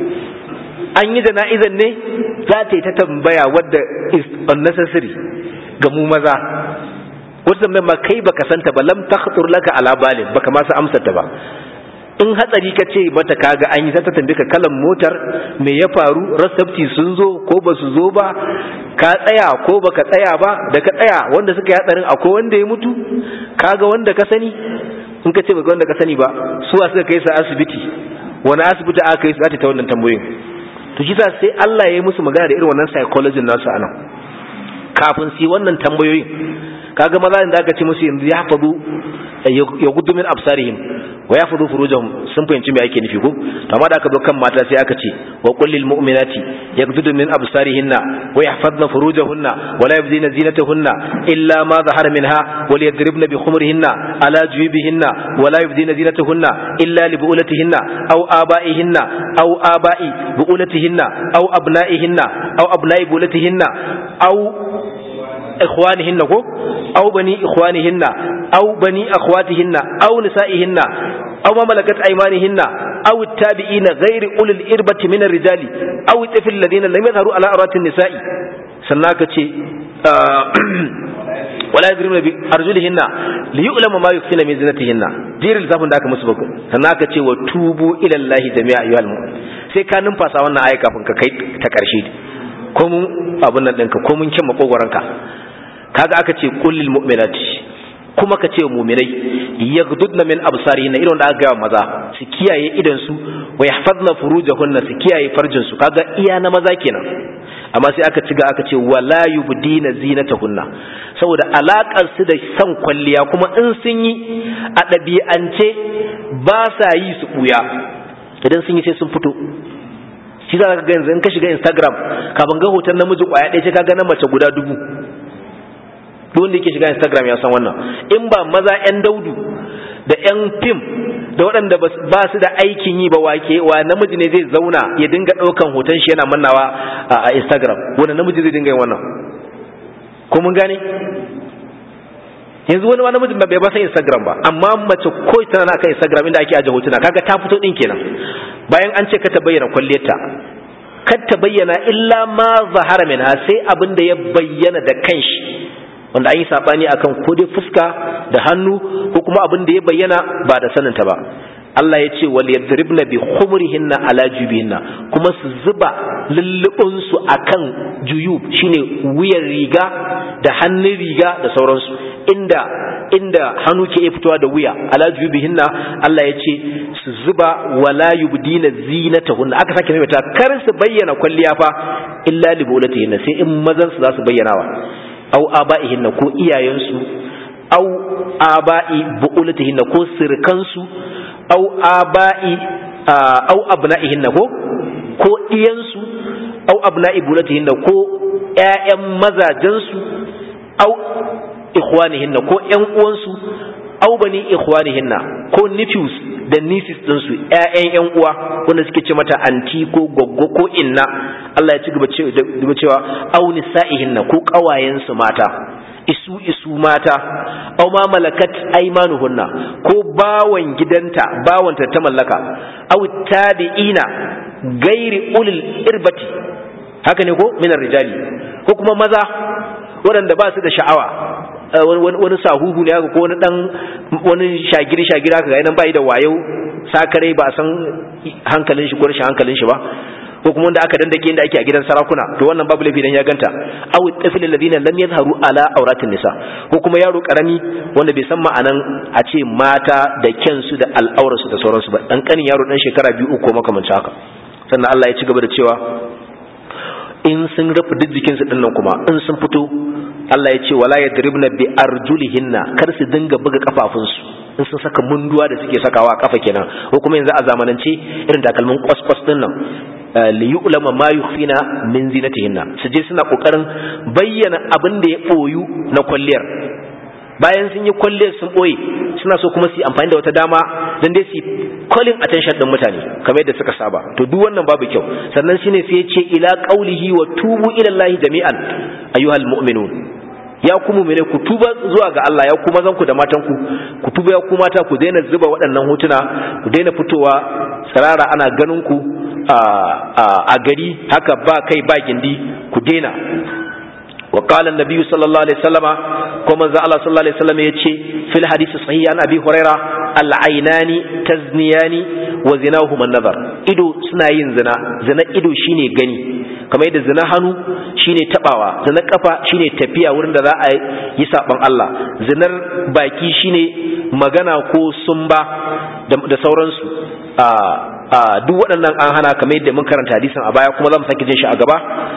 an yi jana'izan ne za ta yi ta tambaya wadda is unnecessary ga mu maza wata mai ma kai baka santa ba lam takhtur laka ala balin baka ma sa amsar ta ba in hatsari ka ce mata kaga an yi ta tambaye ka kalan motar me ya faru rasabti sun zo ko ba su zo ba ka tsaya ko baka tsaya ba da ka tsaya wanda suka yi hatsarin akwai wanda ya mutu kaga wanda ka sani in ka ce baka wanda ka sani ba suwa suka kai sa asibiti wani asibiti aka kai su za ta wannan tambayoyin to shi sai Allah ya yi musu magana da irin wannan psychology nasu anan kafin su yi wannan tambayoyin kaga maza da aka ce musu yanzu ya hafazu ya gudu min absarihim wa ya fudu furujahum sun fahimci me ake nufi ko to amma da aka zo kan mata sai aka ce wa qul lil mu'minati yaghuddu min absarihinna wa yahfazna furujahunna wa la yubdina zinatahunna illa ma zahara minha wa liyadribna bi khumurihinna ala jubihinna wa la yubdina zinatahunna illa li bu'ulatihinna aw aba'ihinna aw aba'i bu'ulatihinna aw abna'ihinna aw abna'i bu'ulatihinna aw إخوانهن كو أو بني إخوانهن أو بني أخواتهن أو نسائهن أو ما ملكت أيمانهن أو التابعين غير أولي الإربة من الرجال أو الطفل الذين لم يظهروا على أرات النساء سناك ولا يضربن بأرجلهن ليعلم ما يخفين من زينتهن جير الزافن ذاك مسبق سناك وتوبوا إلى الله جميعا أيها المؤمنون sai ka numfasa wannan aya kafin ka kai ta ƙarshe ko mun abin nan ɗinka ko mun kyan makogoranka kaga aka ce kullil mu'minati kuma ka ce mu'minai yaghdudna min absarihinna irin da aka ga maza su kiyaye idan su wa yahfazna furujahunna su kiyaye farjin su kaga iya na maza kenan amma sai aka ciga aka ce wala yubdina zinatahunna saboda alakar su da san kwalliya kuma in sun yi a ɗabi'ance ba sa yi su buya idan sun yi sai sun fito shi za ka ga yanzu in ka shiga instagram kafin ga hoton namiji kwaya ɗaya sai ka ga na mace guda dubu duk wanda yake shiga instagram ya san wannan in ba maza yan daudu da yan fim da waɗanda ba su da aikin yi ba wake wa namiji ne zai zauna ya dinga ɗaukan hoton shi yana mannawa a instagram wanda namiji zai dinga yin wannan ko mun gane yanzu wani namiji bai ba san instagram ba amma mace ko tana na kan instagram inda ake aje hotuna kaga ta fito din kenan bayan an ce ka ta bayyana kwalliyarta kar ta bayyana illa ma zahara minha sai abin da ya bayyana da kanshi wanda an yi sabani akan ko dai fuska da hannu ko kuma abin da ya bayyana ba da saninta ba Allah ya ce wal yadribna bi khumurihinna ala jubihinna kuma su zuba lullubin su akan juyub shine wuyan riga da hannun riga da sauransu inda inda hannu ke fitowa da wuya ala jubihinna Allah ya ce su zuba wala yubdina zinatahunna aka sake maimaita kar su bayyana kwalliya fa illa li bulatihinna sai in mazan su za su bayyanawa au aba'ihinna ko iyayensu au aba'i bu'ulatihinna ko sirkansu au aba'i au abna'ihinna ko ko iyansu au abna'i bulatihinna ko ƴaƴan mazajensu au ikhwanihinna ko ƴan uwansu au bani ikhwanihinna ko nephews da nisis ɗinsu ‘ya'yan ‘yan uwa wanda suke ce mata anti ko goggo ko inna Allah ya ci gaba cewa auni sa'ihinna ko ƙawayensu mata isu isu mata aw ma malakat aymanuhunna ko bawan gidanta bawanta ta mallaka aw tabi'ina gairi ulil irbati haka ne ko minar rijali ko kuma maza waɗanda ba su da sha'awa wani sahuhu ne haka ko wani dan wani shagiri shagiri haka ga nan bai da wayo sakare ba san hankalin shi ko rashin hankalin shi ba ko kuma wanda aka dandake inda ake a gidan sarakuna to wannan babu laifi dan ya ganta aw tafil alladhina lam yadhharu ala awratin nisa ko kuma yaro karami wanda bai san ma'anan a ce mata da kyansu da al'aurarsu da sauransu ba dan kanin yaro dan shekara biyu uku makamancin haka sannan Allah ya ci gaba da cewa in sun rufe duk jikinsu din nan kuma in sun fito Allah ya ce wala yadribna bi arjulihinna kar su dinga buga kafafunsu in sun saka munduwa da suke sakawa a kafa kenan ko kuma yanzu a zamanance irin takalmin kwaskwas din nan li yu'lama ma yukhfina min zinatihinna su je suna kokarin bayyana abin da ya boyu na kwalliyar bayan sun yi kwalliyar sun boye suna so kuma su yi amfani da wata dama dan dai su calling attention din mutane kamar yadda suka saba to duk wannan babu kyau sannan shine sai ya ce ila qaulihi wa tubu ila allahi jami'an ayyuhal mu'minun ya ku mu'mine ku tuba zuwa ga Allah ya ku mazan ku da matan ku ku tuba ya ku mata ku daina zuba waɗannan hotuna ku daina fitowa tsirara ana ganin ku a gari haka ba kai ba gindi ku daina وقال النبي صلى الله عليه وسلم كما ذا الله صلى الله عليه وسلم يتشي في الحديث الصحيح عن أبي هريرة العينان تزنيان وزناهما النظر إدو سناين زنا زنا إدو شيني غني كما يدى زنا هنو شيني تباوا زنا كفا شيني تبيا ورند ذا يسا بان الله زنا باكي شيني magana ko sumba da sauransu duk waɗannan an hana kamar yadda mun karanta hadisin a baya kuma za mu sake jin shi a gaba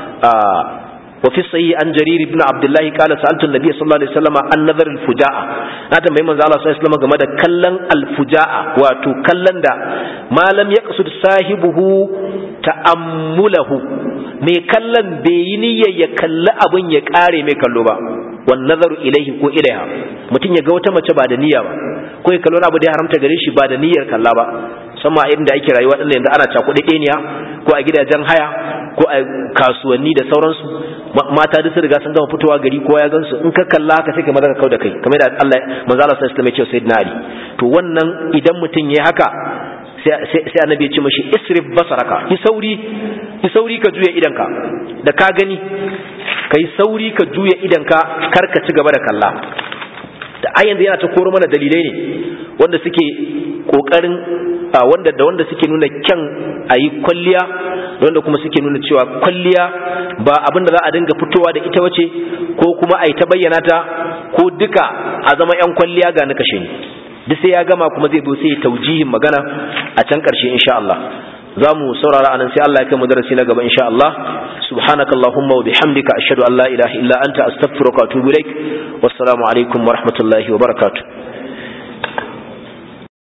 وفي الصحيح عن جرير بن عبد الله قال سألت النبي صلى الله عليه وسلم عن نظر الفجاءة ناتا ميمن الله صلى الله عليه وسلم game da kallon alfuja'a wato kallon da ma lam yaqsud sahibuhu ta'ammulahu mai kallon bai yi niyyar ya kalli abin ya kare mai kallo ba wan nazaru ilaihi ko ilaiha mutum ya ga wata mace ba da niyya ba ko ya kalli abu da ya haramta gare shi ba da niyyar kalla ba sama a inda ake rayuwa din yanzu ana cakuɗe ɗeniya ko a gidajen haya ko a kasuwanni da sauransu mata duk sun riga sun gama fitowa gari kowa ya gansu in ka kalla haka sai ka maza ka kau da kai kamar da Allah manzo Allah sallallahu alaihi wasallam ya ce sayyidina Ali to wannan idan mutum yayi haka sai annabi ya ce mashi isrif basaraka yi sauri yi sauri ka juya idanka da ka gani ka yi sauri ka juya idanka kar ka ci gaba da kalla da a yanzu yana ta koro mana dalilai ne wanda suke kokarin wanda da wanda suke nuna kyan a yi kwalliya da wanda kuma suke nuna cewa kwalliya ba abin da za a dinga fitowa da ita wace ko kuma a yi ta bayyana ta ko duka a zama 'yan kwalliya ga na kashe ni duk sai ya gama kuma zai zo sai ya taujihin magana a can ƙarshe insha Allah za mu saurara anan sai Allah ya kai mu darasi na gaba insha Allah subhanakallahumma wa bihamdika ashhadu an la ilaha illa anta astaghfiruka wa atubu ilaik wassalamu alaikum wa rahmatullahi wa barakatuh